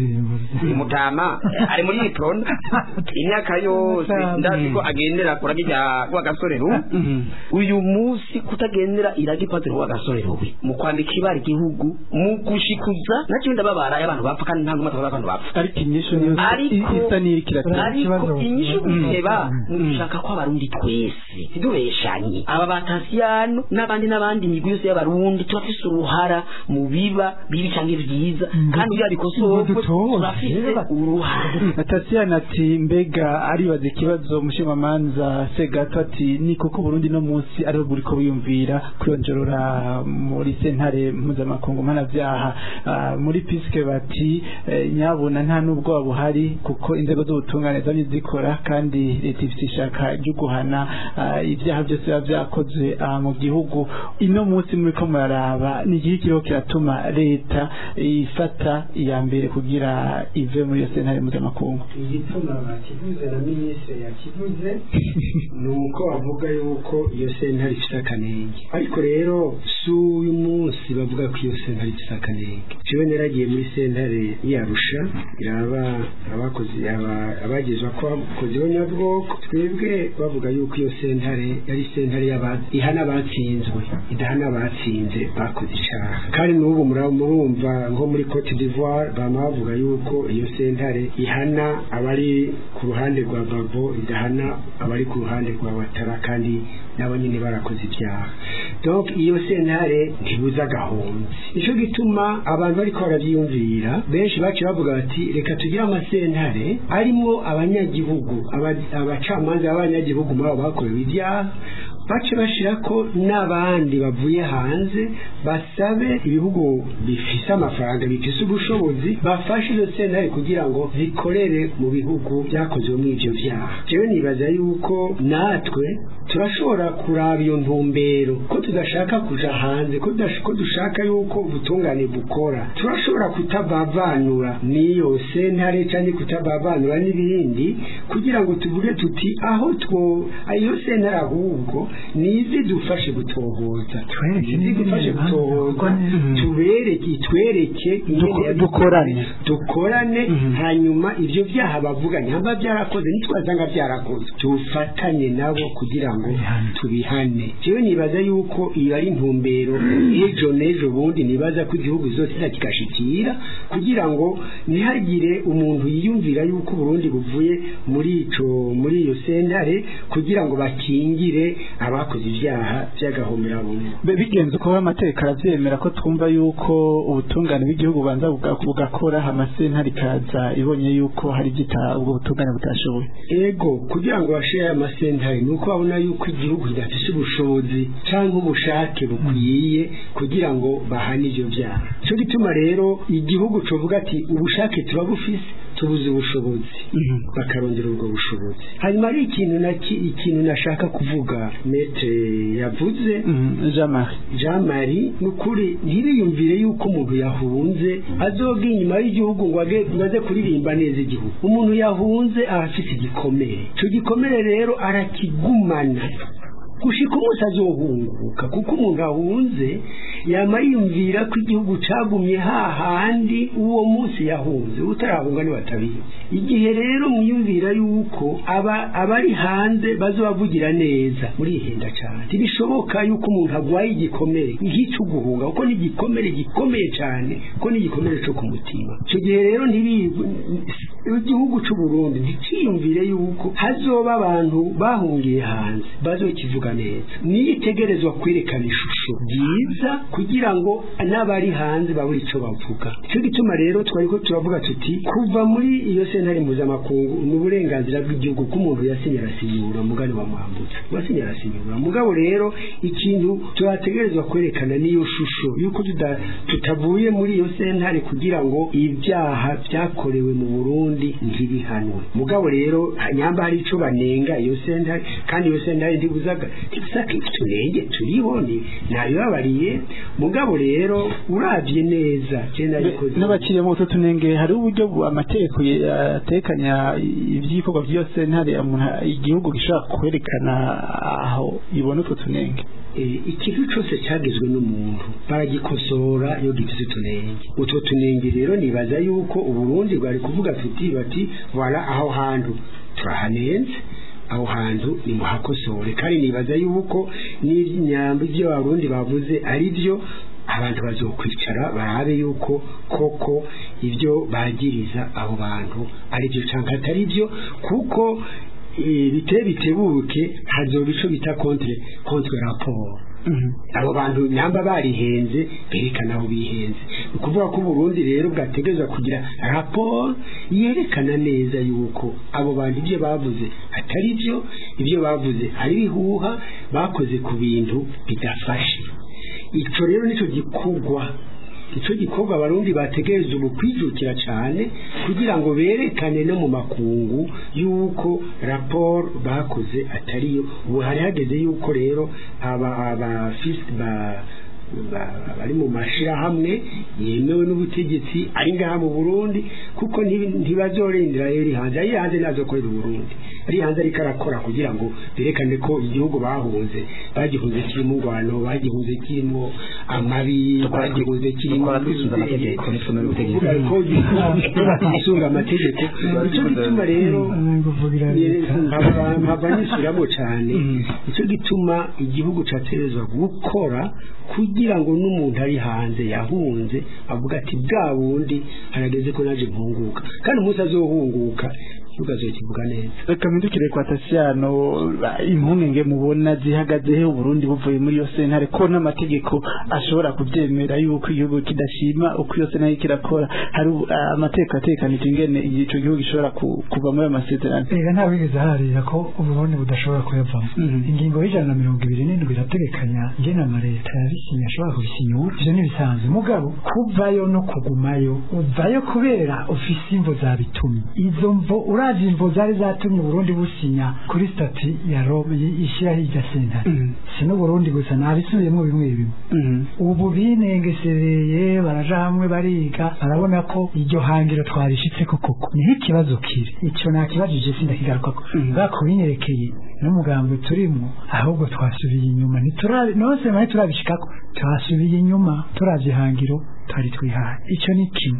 umutama ari muri ipron imyaka yose ndazi ko agendera kura kijya kwa gasore ru uyu munsi kutagendera iragi padiri wa gasore rubi mu kwambika ibara igihugu mu gushikuza nacyo ndababara y'abantu bapfa kandi ntabwo mataba abantu bapfa ariko inyishu niyo ariko isa n'irikiratera ariko inyishu guseba mushaka ko abarundi twese ntidubeshanye aba batasiyano n'abandi n'abandi migwi yose y'abarundi turafise uruhara mu biba bibi cyangwa byiza kandi iyo bikosorwe turafise uruhara Natasiyana ati mbega aribaza ikibazo umushingamanza Segato ati ni koko Burundi no munsi ariho buriko biyumvira kwiyongerera muri sentare mpuzamakungu mpanavyaha Ah, muri piske bati eh, nyabuna nta n'ubwoba buhari kuko inzego z'ubutungane zamye zikora kandi leta ifite ishaka ryo guhana ah, ibyaha byose biba vyakozwe ah, mu gihugu ino munsi muriko muraraba ni igihe kiriho kiratuma leta ifata iya mbere kugira ive muri iyo sentare mpuzamakungu igituma bakivuze na minisitiri yakivuze ni uko bavuga yuko iyo sentare ifite akanenge ariko rero si uyu munsi bavuga ko iyo sentare ifite akanenge jewe naragiye muri sentare yarusha iraba abakozi aba- abagezwa ko abakozi b'abanyabwoko twebwe bavuga yuko iyo sentare yari sentare y'aba- ihana abatsinzwe idahana abatsinze bakoze icaha kandi n'ubu muraba murumva nko muri cote d'ivoire bama bavuga yuko iyo sentare ihana abari ku ruhande rwa babo idahana abari ku ruhande rwa watara kandi nabo nyine barakoze ibyaha donc iyo sentare ntibuza agahonzi nico gituma abantu bariko baravyiyumvira benshi baciye bavuga bati reka tugire amasentare arimwo abanyagihugu aba- abacamanza b'abanyagihugu muri abo bakorewe ibyaha bace bashira ko n'abandi bavuye hanze basabe ibihugu bifise amafaranga bifise ubushobozi bafashe izo sentare kugira ngo zikorere mu bihugu byakozwe muri ivyo vyaha jewe nibaza yuko natwe turashobora kuraba iyo ntumbero ko tudashaka kuja hanze ko tudash- ko dushaka yuko ubutungane bukora turashobora kutabavanura n'iyo sentare canke kutabavanura n'ibindi kugira ngo tuvuge tuti aho two iyo sentare ahubwo nizi dufashe gutohoza Twereke nizi dufashe n'ibindi gutohoza bibanza, tubereke itwereke ingene Duko- yabikoranye. dukorane. dukorane hanyuma ivyo vyaha bavuga nyamba byarakoze nitwazanga byarakoze tufatanye nabo kugira ngo Bihane. tubihane jewe nibaza yuko iyo ari intumbero ejo n'ejo bundi nibaza ko igihugu zose kigashikira kugira ngo ntihagire umuntu yiyumvira yuko Burundi buvuye muri ico muri iyo sentare kugira ngo bakingire abakoze ivyaha by'agahomerabunwa Be- bigenze uko amateka aravyemera ko twumva yuko ubutungane bw'igihugu bubanza buga- bugakora amasentare ikaza ibonye yuko hari igita ubwo butungane butashoboye ego kugira ngo bashire aya masentare ni uko babona yuko igihugu kidafise ubushobozi cyangwa ubushake bukwiye kugira ngo bahane ivyo vyaha cyo gituma rero igihugu covuga ati ubushake turabufise tubuze ubushobozi bakarondera ubwo bushobozi hanyuma ari ikintu na ki- ikintu nashaka kuvuga metre yavuze Mhm, Jean Marie Jean Marie ni ukuri ntibiyumvire yuko umuntu yahunze azoga inyuma y'igihugu ngo age- ngo aze kuririmba neza igihugu umuntu yahunze aba afite igikomere icyo gikomere rero arakigumana gushika umunsi azohunguka kuko umuntu ahunze yama yiyumvira ko igihugu cagumye hahandi uwo munsi yahunze utarahunga ni batabizi igihe rero mwiyumvira yuko aba abari hanze bazobavugira neza murihenda cyane ntibishoboka yuko umuntu agwaye igikomere nk'icyo guhunga kuko ni igikomere gikomeye cyane kuko ni igikomere cyo ku mutima icyo gihe rero ntibi igihugu cy'u Burundi ntikiyumvire yuko hazoba abantu bahungiye hanze bazokivuga neza niyitegerezwa kwerekana ishusho ryiza kugira ngo n'abari hanze babure icyo bavuga cyo gituma rero twari ko turavuga tuti kuva muri iyo sentare mpuzamakungu ni uburenganzira bw'igihugu ko umuntu yasinye arasinyura mugani wa mwambutsa wasinye arasinyura mugabo rero ikintu turategerezwa kwerekana n'iyo shusho yuko tuda- tutavuye muri iyo sentare kugira ngo ibyaha byakorewe mu Burundi ntibihanwe mugabo rero nyamba hari ico banenga iyo sentare kandi iyo sentare ndibuzaga tibusaka tunenge turiho ni nabibabariye mugabo rero uravye neza je nabikoze n'abakiriye mu tutu tunenge hari uburyo bu- amategeko ye- atekanya iby'ikorwa by'iyo sentare umuntu- igihugu gishobora kwerekana aho ibona utwo tunenge Eh, ikintu cyose cyagizwe n'umuntu baragikosora iyo gifite utunenge utwo tunenge rero nibaza yuko uburundi bwari kuvuga tuti bati wala aho hantu turahanenze aho hantu nimuhakosore kandi nibaza yuko n'inyambo ibyo abarundi bavuze ari byo abantu bazokwicara barabe yuko koko ibyo bagiriza abo bantu ari byo cyangwa atari byo kuko eh, bite bitebuke hazoba ico bita contre contre rapport abo bantu nyamba barihenze berekana aho bihenze ni ukuvuga ko uburundi rero bwategereza kugira raporo yerekana neza yuko abo bantu ibyo bavuze atari byo ibyo bavuze ari ibihuha bakoze ku bintu bidafashe ico rero nico gikorwa ico gikorwa abarundi bategereza ubu kwijukira cyane kugira ngo berekane no mu makungu yuko raporo bakoze atariyo ubu hari hageze yuko rero aba abafisi ba ba- bari mu mashirahamwe yemewe n'ubutegetsi ari ngaha mu Burundi kuko ntibi- ntibazorindira yeri hanze ari hanze nazokorera Burundi ari hanze ariko arakora kugira ngo berekane ko igihugu bahunze bagihunze kirimo ngwano bagihunze kirimo amabi bagihunze kirimo dukora twisunze amategeko n'isomero ubutegetsi isunga amategeko nicyo gituma rero kuvugira leta nkaba nkaba nisubiramo cyane nicyo gituma igihugu cyaterezwa gukora kugira ngo n'umuntu ari hanze yahunze avuga ati bwa bundi harageze ko naje mpunguka kandi umunsi azohunguka igihugu azokivuga neza reka mpindukire kwa tasiyano impungenge mubona zihagaze he uburundi buvuye muri iyo sentare ko n'amategeko ashobora kubyemera yuko igihugu kidashima uko iyo sentare kirakora hari ubu- ah, amategeko atekanije ingene ico gihugu gishobora ku- kuva muri ayo masezerano reka nta wigeze harira ko uburundi budashobora kuyavamo Mhm. ingingo y'ijana na mirongo ibiri n'indwi irategekanya ngena amaleta yabisinye ashobora kubisinyura ivyo ntibisanzwe mugabo kuvayo no kugumayo uvayo kubera ufise imvo zabitumye izo mvo urazi imvo zari zatumye uburundi businya kuri stati ya rome y- ishyiraho irya sentare Mhm. si n'uburundi gusa nabisubiyemo bimwe bimwe Mhm. ubu binengesereye baraja hamwe bariga barabona ko iryo hangiro twarishitseko koko niho ikibazo kiri icyo nakibajije sindakigarukako Mhm. bakubinyerekeye n'umugambi turimo ahubwo twasubiye inyuma ntiturabi nose mari turabishikako twasubiye inyuma turavye ihangiro twari twihaye icyo ni kimwe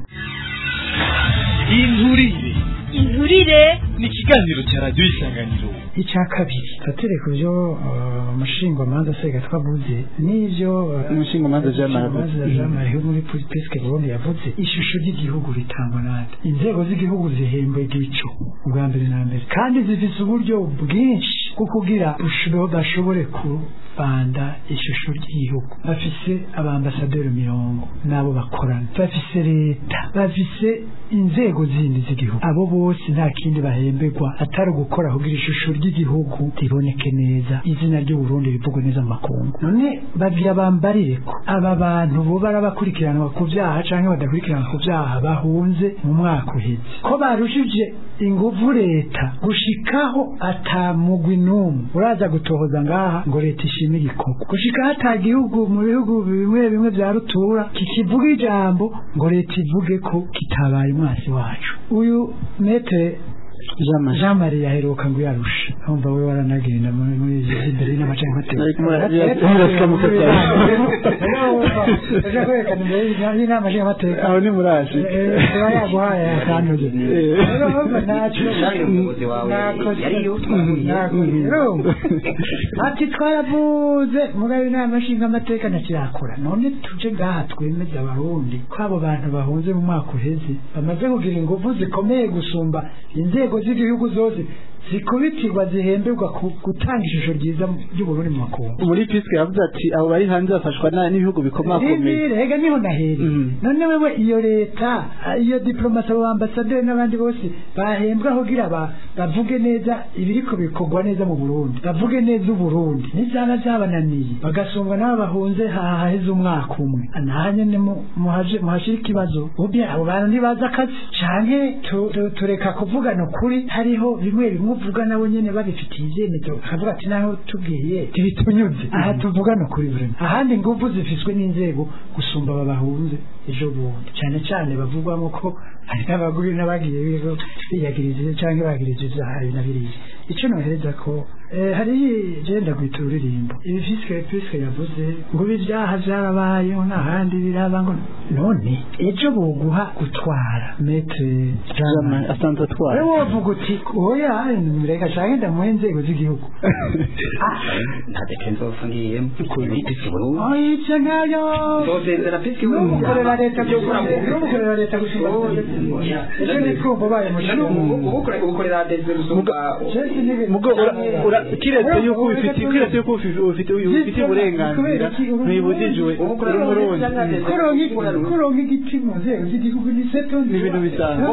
inturire inturire ni ikiganiro cya radiyo isanganiro icya kabiri tatire ku byo umushingwamanza sega twavuze n'ibyo uh, Umushingamanza Jean Marie yavuze. Umushingamanza Jean Marie wo muri Peske Burundi yavuze ishusho ry'igihugu ritangwa nande inzego z'igihugu zihembwe igico ubwa mbere na mbere kandi zifise uburyo bwinshi bwo kugira busho- bashobore kubanda ishusho ry'igihugu bafise abambasaderi mirongo n'abo bakorana bafise leta bafise inzego zindi z'igihugu abo bose nta kindi bahemberwa atari ugukora kugira ishusho ry'igihugu riboneke neza izina ry'uburundi rivugwe neza mu makungu none bagira bambarire ko aba bantu bo barabakurikiranwa ku byaha cyangwa badakurikiranwa ku byaha bahunze mu mwaka uheze ko barushije inguvu leta gushikaho atamugwi n'umwe uraza gutohoza ngaha ngo leta ishime igikorwa gushikaho ata gihugu mu bihugu bimwe bimwe bya rutura kikivuga ijambo ngo leta ivuge ko kitabaye umwasi wacu uyu metere Jean Marie. jean marie yaheruka ngo yarusha umva we waranagenda muri muri izi imbere y'amaca Ariko yarasika mu kazi. aje kwerekana imbere y'inama nshingamateka aho ni muraje tuba yaguhaye akantuze Eh. rero urumva ntacyo Jean umuyobozi wawe nakoze yariyo twahuye nakoze urumva ati twaravuze mugabe inama nshingamateka ntakirakora none tuje ngaha twemeze abarundi ko abo bantu bahunze mu mwaka uheze bamaze kugira ingufu zikomeye gusumba inzego z'igihugu zose zikubitirwa zihemberwa ku gutanga ishusho ryiza ry'uburundi mu makungu muri piske yavuze ati abo bari hanze bafashwa na- n'ibihugu bikomakomeye Rindire, hega niho nahereye Mhm. none wewe iyo leta ah, iyo diplomasi abo ambasaderi n'abandi bose bahembwa kugira ba- bavuge neza ibiriko bikorwa neza mu burundi bavuge neza uburundi n'ibyaba byabananiye bagasungwa n'abo bahunze haheze umwaka umwe naha nyene mu- muhaje- muhashira ikibazo ubye abo bantu ntibazi akazi canke tu- tu- tureka kuvugana ukuri hariho bimwe bimwe uvuga nabo nyene babifitiye ivyemezo bakavuga ati naho tubwiye ntibitunyuze aha tuvugana ukuri burema ahandi ingufu zifiswe n'inzego gusumba aba bahunze ejo bundi cyane cyane bavugwamo ko hari n'abaguri n'abagiye bigo biyagirije cyangwa bagirije ibyaha ibi na biriya icyo nohereza ko eh, hari genda gwita ururirimbo ibi fiske fiske yavuze ngo ibi byaha byarabayeho nta handi biraba ngo none ejo boguha gutwara metre Jean Marie asanzwe atwara wowe wovuga uti oya reka canke ndamuhe inzego z'igihugu nta deke nzopfa ngiyemo muri pisi burundi oya ivyo ntayo nzosezera pisi n'umukorera leta n'umukorera leta gusumba icyo ni kumva ubaye mushinga ubukorera dese gusumba mugo ura- ura- kiretse yuko ubifite kiretse yuko ufi- ufite ubifite uburenganzira ntibibujijwe uri umurundi kuronka igiti mu nzego z'igihugu ni seto ni ibintu bisanzwe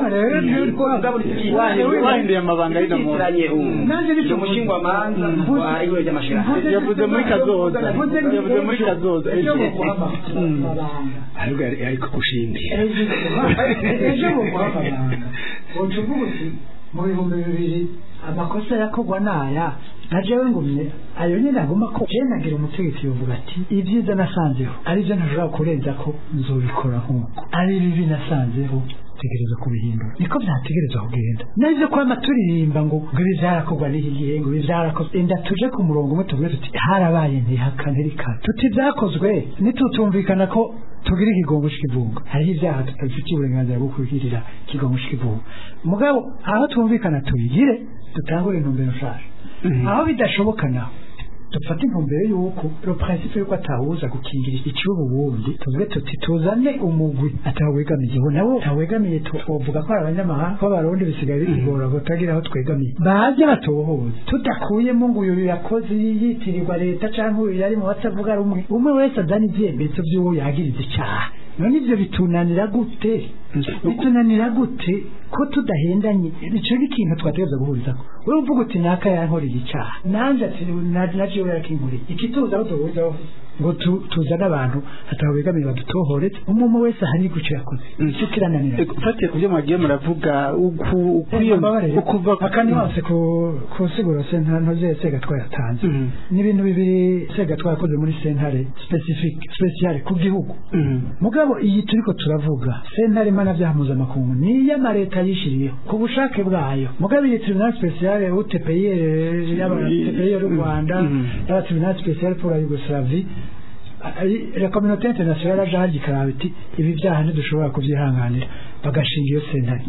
Wahinduye- wahinduye amabanga y'ino muntu yitiranye ubu Nanjye nicyo Ni umushingwamanza mvuze. wa ihuriro ry'amashirahamwe yavuze muri kazoza yavuze muri kazoza ejo ejo muguha amabanga ahubwo ari- ariko gushimira ejo muguha amabanga uca uvuga uti mu bihumbi bibiri amakosa yakorwa naya na jewe ngumye ayo nyine aguma ko je nagira umutegetsi yovuga ati ibyiza nasanzeho aribyo ntashobora kurenza ko nzobikora nk'uko ari bibi nasanzeho tegereza kubihindura niko byategereza kugenda nabyo kwama turirimba ngo ngo ibi byarakorwa n'iki gihe ngo ibi byarakozwe enda tuje ku murongo umwe tuvuge tuti harabaye ntihakane rikana tuti byakozwe nitutumvikana ko tugira ikigongo cy'ikivunga hariho ibyaha tutabifitiye uburenganzira bwo kubigirira ikigongo cy'ikivunga mugabo aho twumvikana tubigire dutangure intumbero nshaje aho bidashoboka naho dufate intumbero y'uko le principe y'uko atahuza gukingira ikibubu wundi tuvuge tuti tuzane umugwi atawegamiye ubu nabo atawegamiye tuvuga ko ari abanyamahanga ko abarundi bisigaye bigora batagira aho twegamiye baje batohoza tudakuyemo ngo uyu yakoze yitirirwa leta cyangwa uyu yari mu batavuga rumwe umwe wese azana ibyemezo by'uwo yagiriza icyaha none ibyo bitunanira gute bitunanira gute ko tudahendanye icyo ni ikintu twategereza guhurizaho wowe uvuga uti naka yankoreye icyaha nanjye ati naje we yakinkoreye ikituza aho duhurizaho ngo tu- tuzane abantu hataho begamiye badutohoretse umuntu wese hari gucyo yakoze icyo kirananira ufatiye ku byo mwagiye muravuga uku- ukwiye ukuva akandi hose ku ku siguro sentare ze segatwa yatanze Mhm. ni ibintu bibiri segatwa yakoze muri sentare specific special ku gihugu Mhm. mugabo iyi turiko turavuga sentare mpanabyaha mpuzamakungu ni iy'amareta yishiriyeho ku bushake bwayo mugabo iyi tribunal special utpr y'abatpr y'u rwanda Mhm. y'aba tribunal special pour la yugoslavie la communauté internationale yaje harya ikaraba iti ibi byaha ntidushobora kubyihanganira bagashinga iyo sentare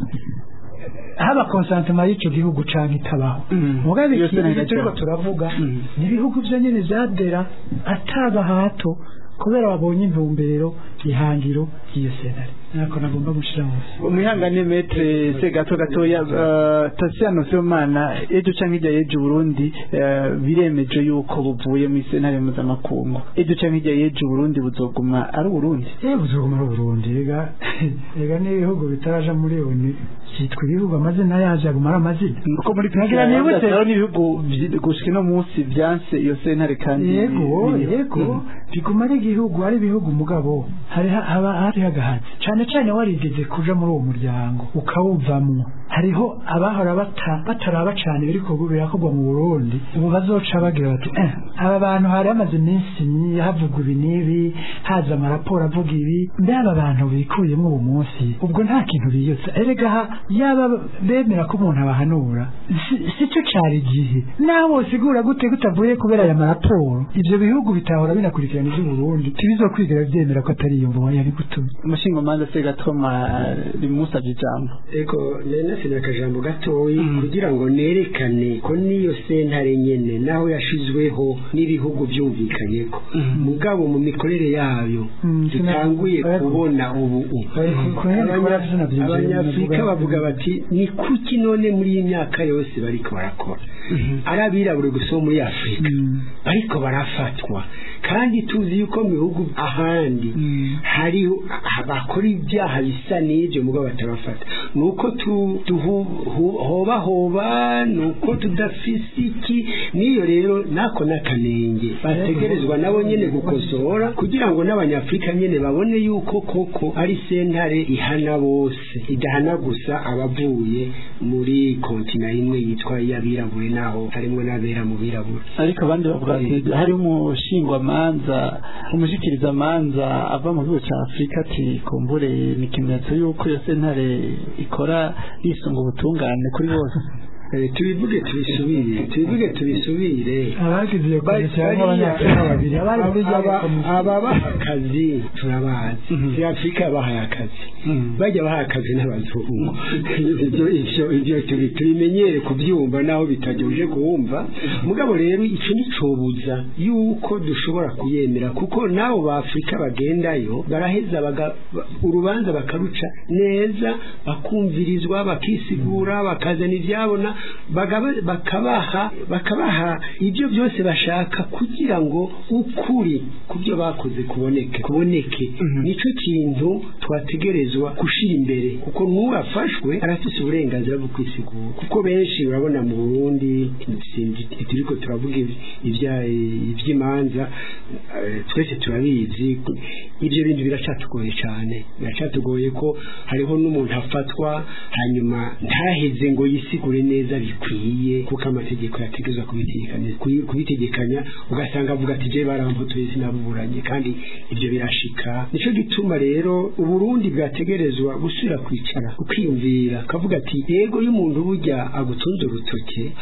haba konsantema y'icyo gihugu canke itabaho Mhm. mugabo Iyo iki sentare ibi turiko itabaho. turavuga Mhm. ni ibihugu byo nyine byadera ataba hato kubera babonye intumbero ihangiro ry'iyo sentare nako nagomba gushira munsi umwihangane metre se gato gatoya uh, Tasiano Sibomana ejo canke hirya y'ejo Burundi uh, biremeje yuko buvuye mu sentare mpuzamakungu ejo canke hirya y'ejo Burundi buzoguma ari Burundi yewe buzoguma ari Burundi rega rega n'ibihugu bitaraja muri oni cyitwa ibihugu amazina yaje aguma ari amazina uko muri Nagira nibutse- Rero n'ibihugu vyi- gushika no munsi vyanse iyo sentare kandi yego ni- yego Mhm. biguma ari igihugu ari ibihugu mugabo hari ha- haba hari hagahatse cyane cyane warigeze kuja muri uwo muryango ukawuvamwo hariho abahora bata bataraba cyane biri kugu birakorwa mu Burundi ubu bazoca bagira bati eh, aba bantu hari hamaze iminsi myi- havugwa ibi n'ibi haza amaraporo avuga ibi mbe aba bantu bikuyemo uwo munsi ubwo nta kintu biyotsa erega ha- yaba bemera ko umuntu abahanura si- si cyo cyari igihe nawe usigura gute kutavuye kubera aya maraporo ibyo bihugu bitahora binakurikirana iby'uburundi ntibizokwigera byemera ko atari iyo mvugo yari gutumye umushingamanza se gatoma rimusabye ijambo eko nari nasize akajambo gatoyi Mm. kugira ngo nerekane ko n'iyo sentare nyene naho yashizweho n'ibihugu byumvikanyeko Mm. mugabo mu mikorere yayo Mm, dutanguye sina- kubona ubu Bari ku- ku yindi Abanya- kora vino byinjiye, abanyafurika bavuga- bavuga bati ni kuki none muri iyi myaka yose bariko barakora ari abirabure gusa bo muri afurika Mm. bariko barafatwa kandi tuzi yuko mu bihugu ahandi Mm. hariho bakora ibyaha bisa n'ibyo mugabo batabafata ni uko tu- tuhu- hu- hoba hoba ni uko tudafise iki n'iyo rero nako n'akanenge bategerezwa nabo nyene gukosora kugira ngo n'abanyafurika nyene babone yuko koko ari sentare ihana bose idahana gusa abavuye muri kontina imwe yitwa iy'abirabure naho harimo n'abera mu birabure ariko abandi bavuga ati hari umushingwamanza umushikirizamanza ava mu gihugu cya afurika ati kumbure ni ikimenyetso y'uko iyo sentare ikora yisunga ubutungane kuri bose Eh, tubivuge tubisubire tubivuge tubisubire abagize iyo Bari- komisiyo harimo abanyafurika babiri abari muri rya aba- komisiyo ababaha akazi turabazi Mhm. si afurika yabahaye akazi Mhm. bajya baha akazi n'abazungu ibyo ibyo ibyo tubi- tubimenyere kubyumva naho bitajyuje kuwumva mugabo rero icyo nticobuza yuko dushobora kuyemera kuko n'abo ba afurika bagendayo baraheza baga- ba- urubanza bakaruca neza bakumvirizwa bakisigura bakazana ibyabona bagaba- bakabaha bakabaha ibyo byose bashaka kugira ngo ukuri ku byo bakoze kuboneke kuboneke Mhm. nicyo kintu twategerezwa gushira imbere kuko n'uwafashwe arafise uburenganzira bwo kwisigura kuko benshi urabona mu burundi sinzi- turiko turavuga iby- ibya- iby'imanza eh, twese turabizi ibyo bintu biracatugoye cyane biracatugoye ko hariho n'umuntu afatwa hanyuma ntaheze ngo yisigure neza bikwiye kuko amategeko yategezwa kubitegekanya kubi- kubitegekanya ugasanga avuga ati je barambutuye sinabuburanye kandi ibyo birashika nico gituma rero uburundi bwategerezwa gusubira kwicara ukiyumvira kavuga ati yego iyo umuntu burya agutunze urutoke hari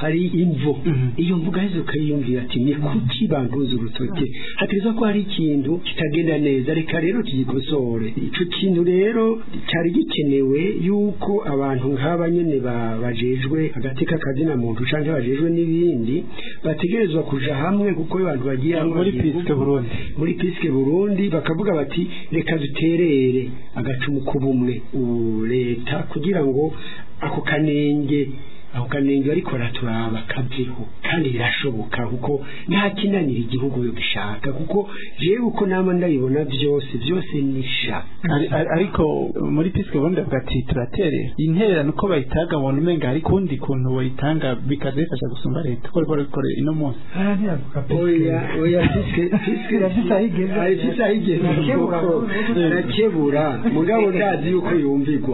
imvo iyo mvuga heza ukayiyumvira ati ni kuki banduza urutoke hategerezwa ko hari ikintu kitagenda neza reka rero tugikosore ico kintu rero cyari gikenewe yuko abantu nk'aba nyene ba- bajejwe agateka kazina muntu canke bajejwe n'ibindi bategerezwa kuja hamwe kuko iyo abantu bagiye hamwe muri bagiye piske kuvuga- burundi muri piske burundi bakavuga bati reka duterere agacumu k'ubumwe ubu leta kugira ngo ako kanenge ako kanenge ariko raturaba kaveho kandi birashoboka kuko nta kinanira igihugu yo gishaka kuko jewe uko nama ndabibona byose byose nisha Ari- ari- ariko muri piske burundi bavuga ati turatere intererano uko bayitanga bona umenga hari kundi kuntu bayitanga bikaza bifasha gusumba leta ko riko rikore ino munsi aha ntiyavuga oya oya piske piske Irafise aho igeze. Ari ifise aho igeze Irakebura. kuko irakebura mugabo ndazi yuko yumvigwa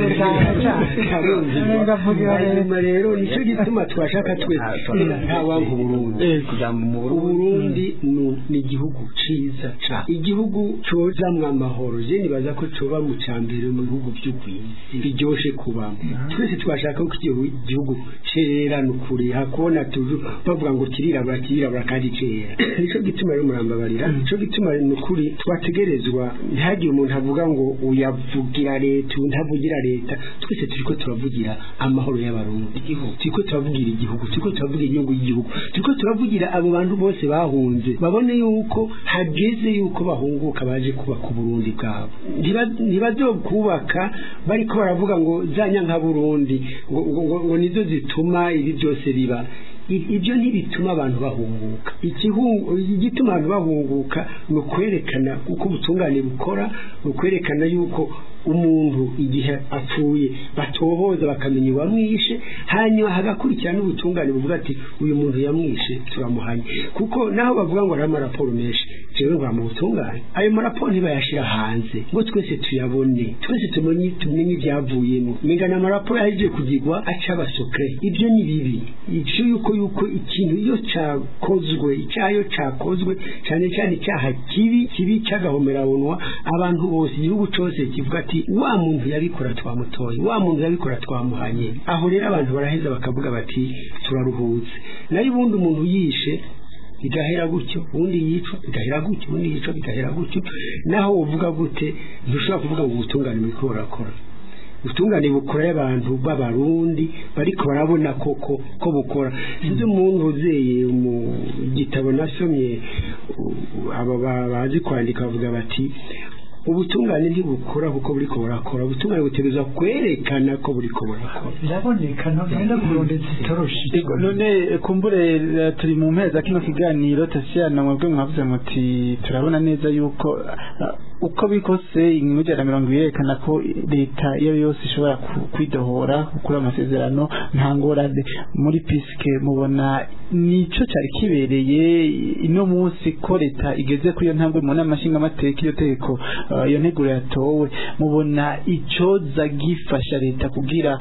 Karumvigwa. Ndavugira rero. hanyuma rero nicyo gituma twashaka twese nta wanga uburundi kugira mu uburundi nu- ni igihugu ciza ca igihugu cozamwo amahoro je nibaza ko coba mu cambere mu bihugu vy'ugwisi biryoshe kubamo twese twashaka ko igihu- igihugu cerera nukuri hakubona tuju bavuga ngo kirirabura kirirabura kandi cera nico gituma rero murambabarira nico gituma nukuri twategerezwa ntihagire umuntu avuga ngo uyavugira leta uyu ntavugira leta twese turiko turavugira amahoro y'abarundi turiko turavugira igihugu turiko turavugira inyungu y'igihugu turiko turavugira abo bantu bose bahunze babone yuko hageze yuko bahunguka baje kubaka uburundi bwabo Ntiba- ntibazokubaka bariko baravuga ngo za nyanka burundi ngo, ngo, ngo, ngo nizo zituma ibi byose biba I- ibyo ntibituma abantu bahunguka Ikihu- igituma abantu bahunguka ni ukwerekana uko ubutungane bukora ni ukwerekana yuko umuntu igihe apfuye batohoza bakamenya uwamwishe hanyuma hagakurikira n'ubutungane buvuga ati uyu muntu yamwishe turamuhanye kuko naho bavuga ngo hari amaraporo menshi jewe ngwa mu butungane ayo maraporo ntibayashira hanze ngo twese tuyabone twese tumenye tumenye ibyavuyemo mengana amaraporo yaje kugirwa aca abasokre ibyo ni bibi icyo yuko yuko ikintu iyo cyakozwe icyaha iyo cyakozwe cyane cyane icyaha kibi kibi cy'agahomerabunwa abantu bose igihugu cyose kivuga ati wa muntu yabikora twamutoye wa muntu yabikora twamuhanye aho rero abantu baraheza bakavuga bati turaruhutse nayo ubundi umuntu yishe bigahera gutyo ubundi yicwa bigahera gutyo ubundi yicwa bigahera gutyo naho uvuga gute ntushobora kuvuga ngo ubutungane buriko burakora ubutungane bukora y'abantu b'abarundi bariko barabona koko ko bukora sinzi umuntu uzeye mu gitabo nasomye u- aba ba- bazi kwandika bavuga bati ubutungane ntibukora kuko buriko burakora ubutungane butegerezwa kwerekana ko buriko burakora biraboneka ntugenda kurondeza itoroshi Ego, none kumbure eh, turi mu mpera kino kiganiro tasiyana mwebwe mwavuze muti turabona neza yuko ah, uko bikose inkuru ya mirongo ibiri yerekana ko leta iyo ari yo yose ishobora ku- kwidohora gukura amasezerano nta ngorane muri piske mubona nico cyari kibereye ino munsi ko leta igeze kuri iyo ntambwe mu nama nshingamateka iyo tegeko ah, iyo nteguro yatowe mubona icoza gifasha leta kugira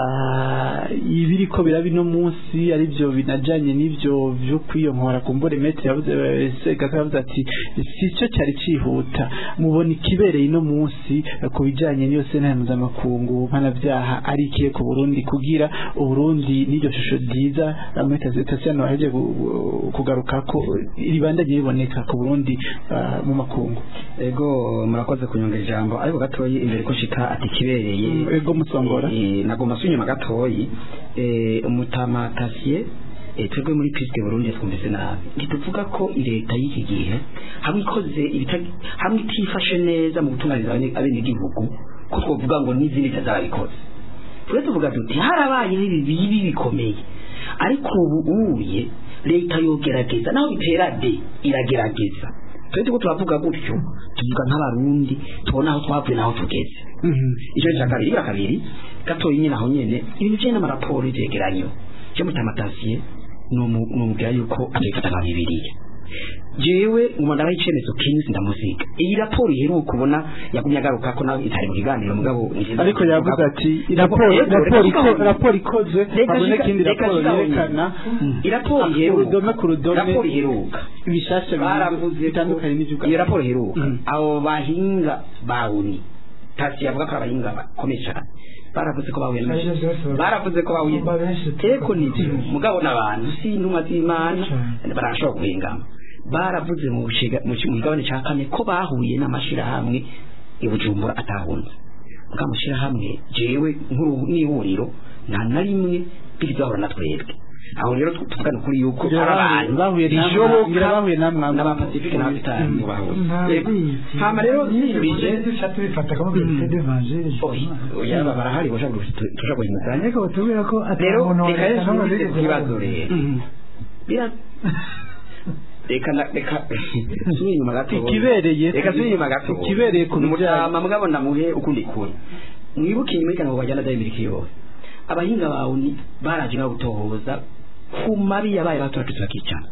ah, ibiri ko biraba ino munsi ari byo binajanye n'ivyo vyo kwiyonkora kumbure metri yavuze segaka yavuze ati si cyo cyari cihuta mubona ikibereye ino munsi eh, ku bijanye n'iyo sentare mpuzamakungu mpanavyaha ari ikiye ku burundi kugira uburundi n'iryo shusho ryiza ametasiano aheje kugarukako ribandanye riboneka ku burundi ah, mu makungu ego murakoze kunyonga ijambo ariko gatoyi imbere ko nshika ati kibereye ego musongora Eh, nagomba sunyuma gatoyi eh, umutamatasiye eh, twebwe muri piske burundi twumvise nabi ntituvuga ko leta y'iki gihe hamwe ikoze ibita- hamwe itifashe neza mu gutunganiriza abene- abenegihugu ko twovuga ngo n'izindi zazabikoze twe tuvuga tuti harabaye ibi bibi bikomeye ariko ubu uye leta yogerageza naho bitera de iragerageza twe tuko turavuga gutyo tuvuga nk'abarundi tubona aho twavuye n'aho tugeze icyo cya kabiri ibya kabiri gatoya nyine aho nyine ibintu bijyanye n'amaraporo y'ibyegeranyo cyo mutamatasiye ni umubwira yuko abifata nka bibiliya jewe umwana w'icyemezo kinzi ndamuziga iyi raporo iheruka ubona yagumye agaruka ko nawe itari mu kiganiro mugabo ariko yavuze ati raporo raporo iko- raporo ikozwe habone ikindi raporo yerekana iraporo ku iheruka rudome ku rudome raporo iheruka ibishasha baravuze ko bitandukanye n'ivyo iyo raporo iheruka Mhm. abo bahinga bawuni tasi yavuga ko ari abahinga bakomeye cyane baravuze ko bahuye Aribyo n'amashitsi byose bavuga. baravuze ko bahuye Bumva benshi eko ni byo mugabo n'abantu si intumwa z'imana Cyane. barashobora guhingama baravuze mu bushiga- mu ki- mu kigabane cya kane ko bahuye n'amashyirahamwe i bujumbura atahunze bwa mashyirahamwe jewe nk'uru n'ihuriro nta na rimwe bizahura na twebwe aho rero tu- tuvugana kuri yuko Ngira hari bahuye- abantu bahuye namwe- bishoboka ngira bahuye namwe abo- n'abapasifike n'ababitari bahuye Yego. ntabizi hama rero nibije duca tubifata ko bifite devangere oya oya barahari bashaka tuja guhindukanya ariko batubwira ko rero atamuntu reka rero wabona nsubize bigeze ku kibazo babona. rero bira reka na- reka nsubire inyuma gato Ikibereye reka nsubire inyuma gato ikibereye ku bijyanye- mutama mugabo namuhe ukundi kuri mwibuke inyuma y'ikana bajyana dayi miliki yose abahinga bawe ni baraje no gutohoza ku mabi yabaye baturatutse bakicana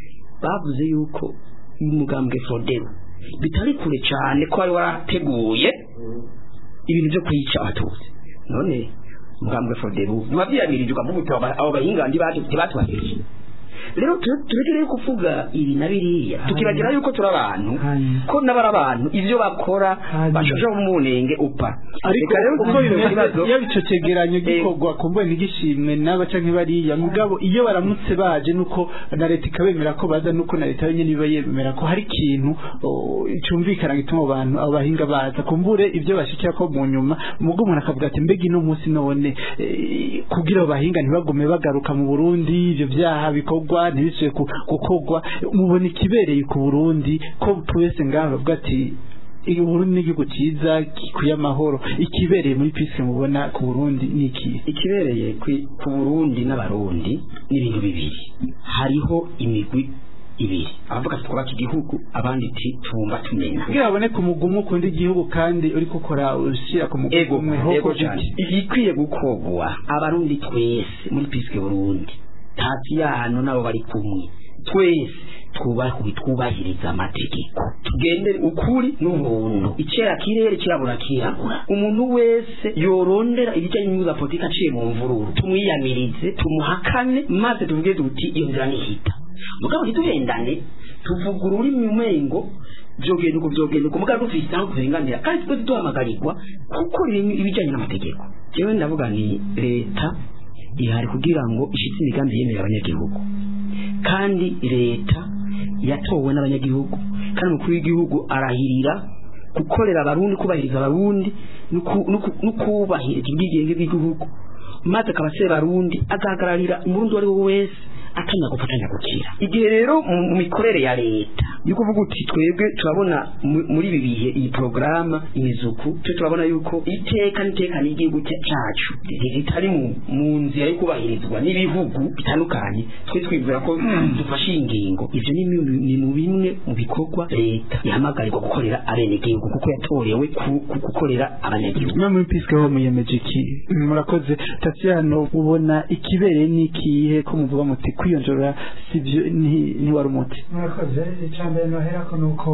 bavuze yuko umugambwe Frodero bitari kure cyane ko wari warateguye ibintu byo kwica abatutsi none umugambwe Frodero ntiwabyiyamirijwe ukavuga uti abo bahinga ntibatubahereje rero tu- tureke rero kuvuga ibi na biriya tukibagira yuko turi abantu Hanyuma. ko n'abari abantu ivyo bakora Hanyuma. bashobora mu munenge upa ariko Reka rero uko dusubize ku bimeze kibazo. iyo ico cegeranyo Eh, gikorwa kumbuye ntigishimwe n'aba canke bariya mugabo iyo baramutse baje nuko na leta ikabemera ko baza nuko na leta nyene iba yemera ko hari ikintu oh, cumvikana gituma abo bantu abo bahinga baza kumbure ivyo bashikira ko mu nyuma mugo umuntu akavuga ati mbega ino munsi none eh, kugira abo bahinga ntibagume bagaruka mu Burundi ivyo vyaha bikorwa ntibisuye ku- gukorwa mubona ikibereye ku Burundi ko twese ngaho bavuga ati iyi Burundi ni igihugu cyiza gikwiye amahoro ikibereye muri pisi mubona ku Burundi ni iki ikibereye kwi- ku Burundi n'abarundi ni ibintu bibiri hariho imigwi ibiri abavuga ati twubaka igihugu abandi ati tubumba tumenya kugira baboneke umugumu ukunda igihugu kandi uri gukora ushyira ku mugumu ego umwe ego hoko cyane giti igikwiye gukogwa abarundi twese muri piske burundi tasi yano nabo bari kumwe twese twubahe twubahiriza amategeko tugendere ukuri n'ubuntu icera kirere kirabura kirabura umuntu wese yorondera ibijyanye n'inyungu za politiki aciye mu mvururu tumwiyamirize tumuhakane maze tuvuge duti iyo nzira nihita mugabo ntituhendane tuvuga ururimi umengo byogenda uko byogenda uko mugabo dufite aho turenganira kandi twese duhamagarirwa gukora ibijyanye n'amategeko jewe ndavuga ni leta ihari kugira ngo ishitse imigambi yemerera abanyagihugu kandi leta yatowe n'abanyagihugu kandi umukuru w'igihugu arahirira gukorera abarundi kubahiriza abarundi no ku- no ku- no kubahiriza ubwigenge bw'igihugu maze akaba aseba abarundi agahagararira umurundi uwo ari we wese atanya gufatanya gukira igihe rero mu mu mikorere ya leta ni kuvuga uti twebwe turabona mu- muri ibi bihe iyi porogaramu imizuku twe turabona yuko iteka n'iteka n'igihugu cya- cyacu ritari mu mu nzira yo kubahirizwa n'ibihugu bitandukanye twe twibwira ko dufashe iyi ngingo ibyo ni mu- ni mu bimwe mu bikorwa leta ihamagarirwa gukorera abenegihugu kuko yatorewe ku- ku- gukorera abanyagihugu mwe muri pisi ho muyemeje iki murakoze Tatiano ubona ikibereye ni ikihe ko muvuga muti kwiyonjora sibyo nti- ntiwari umuti murakoze icya mbere noherako ni uko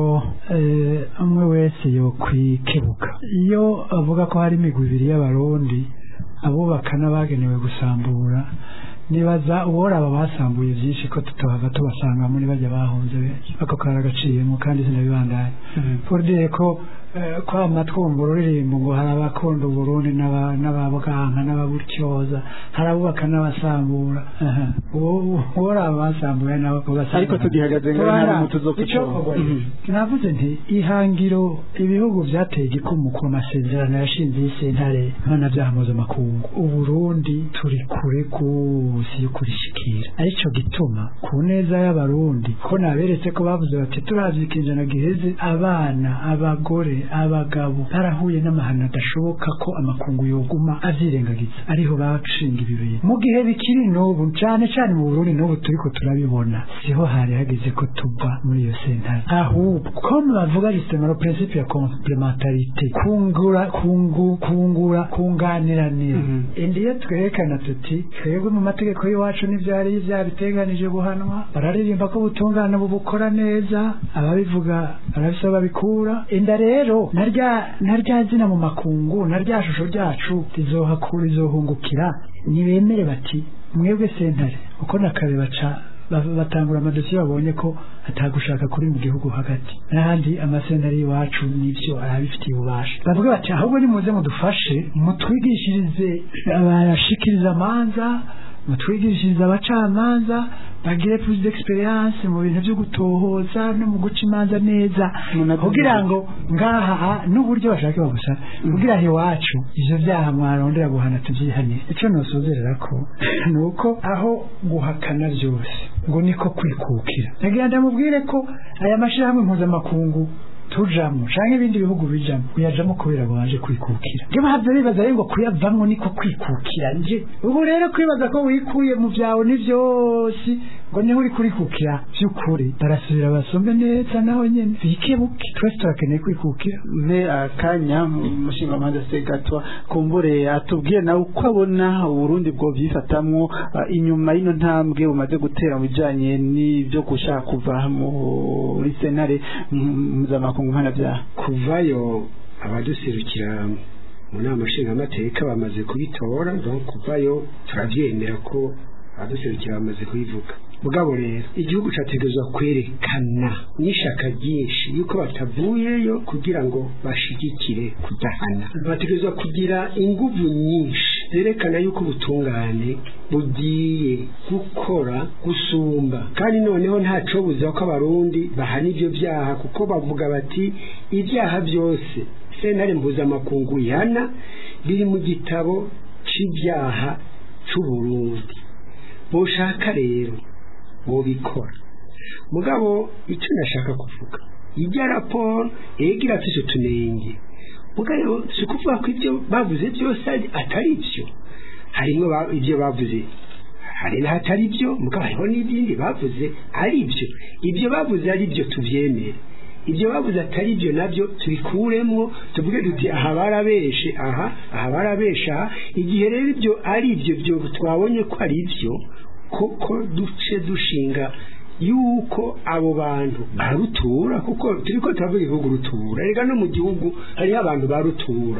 eh, umwe wese yo kwikebuka iyo avuga ko hari imigwi ibiri y'abarundi abubaka n'abagenewe gusambura nibaza uworaba basambuye byinshi ko tutahava tubasanga muri bajya bahunze benshi ako karagaciyemo kandi sinabibandanye fordire ko eh, kwama twumva ururirimbo ngo hari abakunda uburundi n'aba- n'ababwanka n'ababutyoza hari abubaka n'abasambura aha. uwo uworaba basambuye nabo ugasanga ariko tugihagaze ngo nta n'umuti zo Icokorwa kucyo rero. navuze nti ihangiro ibihugu byateye igikumu ku masezerano yashinze y'isentare mpanabyaha mpuzamakungu uburundi turi kure rwose yo kurishikira aricyo gituma ku neza y'abarundi ko naberetse ko bavuze bati turavye ikinjana giheze abana abagore abagabo barahuye n'amahano adashoboka ko amakungu yoguma avyirengagiza ariho bashinga ibi bintu mu gihe bikiri n'ubu cane cane mu burundi n'ubu turiko turabibona siho hari hageze ko tuva muri iyo sentare ahubwo ko bavuga justement le principe ya complementarité kungura kungu kungura kunganiranira indi iyo twerekana tuti twebwe mu mategeko y'iwacu n'ivyari vyabiteganije guhanwa bararirimba ko ubutungane bubukora neza ababivuga barabisa babikura inda rero narya narya zina mu makungu narya shusho ryacu rizohakura rizohungukira nibemere bati mwebwe sentare uko nakare baca ba- batangura amadosiye babonye ko atagushaka kuri mu gihugu hagati n'ahandi amasentari y'iwacu n'ibyo arabifitiye ububasha bavuga bati ahubwo nimuze mudufashe mutwigishirize abashikiriza amanza mutwigishirize abacamanza bagire plus d'experience mu bintu byo gutohoza no mu guca imanza neza Munavuga kugira ngo ngaha n'uburyo bashaka bagusa kugira ngo iwacu ivyo vyaha mwarondera guhana tuvyihanire ico nosozerera ko ni uko aho guhakana vyose ngo niko kwikukira nagira ndamubwire ko aya mashirahamwe mpuzamakungu tujamo canke ibindi bihugu bijamo uyajamo kubera ngo waje kwikukira nge bahavye bibaza rero ngo kuyavamwo niko kwikukira nje ubu rero kwibaza ko wikuye mu vyawe ni vyose ngo niho uri kurikukira vy'ukuri barasubira basombe neza naho nyene bikebuke twese turakeneye kwikukira mpe akanya umushinga mpande se gatwa kumbure atubwiye nawe uko abona uburundi bwo byifatamwo ah, inyuma y'ino ntambwe bumaze gutera mu bijanye n'ibyo gushaka kuva muri senare mpuzamakungu mpanabyaha kuvayo abaduserukira mu nama nshingamateka bamaze kubitora donc kuvayo turabyemera ko abaduserukira bamaze kubivuga mugabo rero igihugu cyategerezwa kwerekana n'ishaka ryinshi yuko batavuyeyo kugira ngo bashigikire kudahana bategerezwa kugira inguvu nyinshi zerekana yuko ubutungane bugiye gukora gusumba kandi noneho ntaco buza ko abarundi bahana ivyo vyaha kuko bavuga bati ibyaha byose sentare mpuzamakungu ihana biri mu gitabo c'ivyaha c'uburundi boshaka rero bobikora mugabo icyo nashaka kuvuga ijya raporo yega irafise utunenge mugabo si ukuvuga ko ibyo bavuze byose ari- atari byo harimo ba- ibyo bavuze hari n'ahatari byo mugabo hariho n'ibindi bavuze ari byo ibyo bavuze ari byo tubyemere ibyo bavuze atari byo nabyo tubikuremo tuvuge duti aha barabeshe aha aha barabeshe aha igihe rero ibyo ari byo byo twabonye ko ari byo koko duce dushinga yuko abo bantu barutura kuko turi ko turavuga igihugu rutura reka no mu gihugu hariho abantu barutura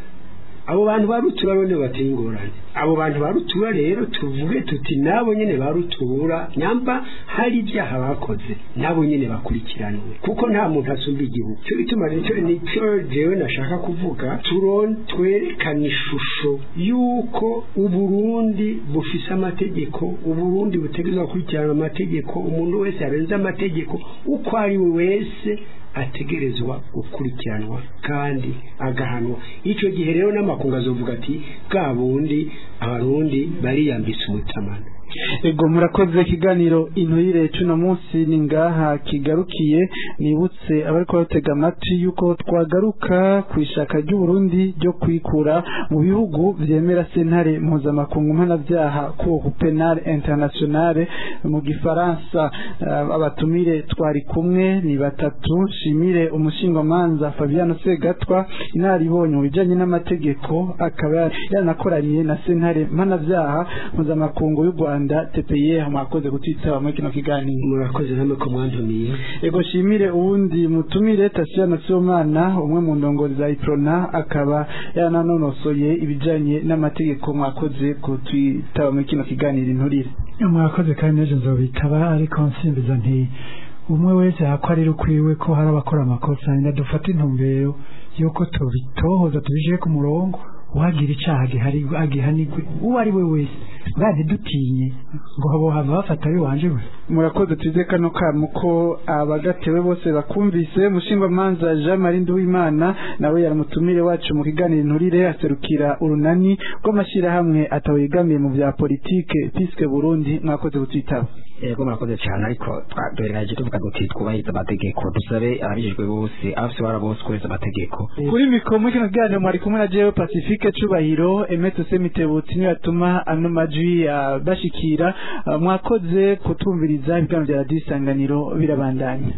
abo bantu barutura bone bateye ingorane abo bantu barutura rero tuvuge tuti nabo nyene barutura nyamba hari ibyaha bakoze nabo nyene bakurikiranwe kuko nta muntu asumba igihugu cyo bituma nicyo nicyo jewe nashaka kuvuga turon twerekana ishusho yuko uburundi bufise amategeko uburundi butegerezwa gukurikirana amategeko umuntu wese yarenze amategeko uko ari we wese ategerezwa gukurikiranwa kandi agahanwa icyo gihe rero n'amakungu azovuga ati bwa bundi abarundi bariyambitse umutamana ego murakoze ikiganiro inturire cuno munsi ni ngaha kigarukiye nibutse abariko batega amatwi yuko twagaruka ku ishaka ry'uburundi ryo kwikura mu bihugu vyemera sentare mpuzamakungu mpanavyaha cour penal internationale mu gifaransa uh, abatumire twari kumwe ni batatu shimire umushingamanza fabiano segatwa inaribonye mu bijanye n'amategeko akaba yanakoraniye na sentare mpanavyaha mpuzamakungu y'u rwanda tpye mwakoze kutwitaba muri kino kiganiro murakoze namwe ko mwantumiye ego shimire uwundi mutumire Tasiana Sibomana umwe mu ndongozi za Iprona akaba yananonosoye ibijanye n'amategeko mwakoze kutwitaba muri kino kiganiro inturire mwakoze kandi n'ejo nzobitaba ariko nsimbiza nti umwe wese yakwarira ukwiwe ko hari abakora amakosa nyina dufate intumbero yuko tubitohoza tubishyire ku murongo uhagira icaha gihari agihanigwe uwo ari we wese bwa ntidutinye ngo bohava bafata ari wanje we murakoze tuze kano kamu ko abagatewe bose bakumvise mushingwamanza Jean Marie Nduwimana nawe yaramutumire wacu mu kiganiro inturire aserukira urunani rw'amashyirahamwe atawegamiye mu bya politike piske Burundi mwakoze kutwitaba yego murakoze cyane ariko twaduhereje tuvuga duti twubahiriza amategeko dusabe ababijijwe bose abafite bara bose kubahiriza amategeko kuri mikoro muri kino kiganiro mwari kumwe na jewe pacifique cubahiro emete semitebutsi niyo yatuma ano majwi bashikira mwakoze kutumviriza ibiganiro bya radiyo isanganiro birabandanya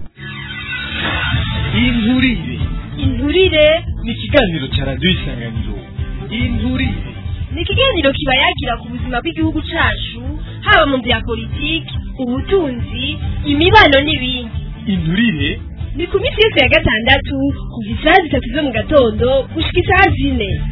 inturire inturire ni ikiganiro cya radiyo isanganiro inturire ni ikiganiro kiba yagira ku buzima bw'igihugu cacu haba mu bya politiki ubutunzi imibano n'ibindi inturire ni ku minsi yose ya gatandatu kuva isaha zitatu zo mu gatondo gushika isaha zine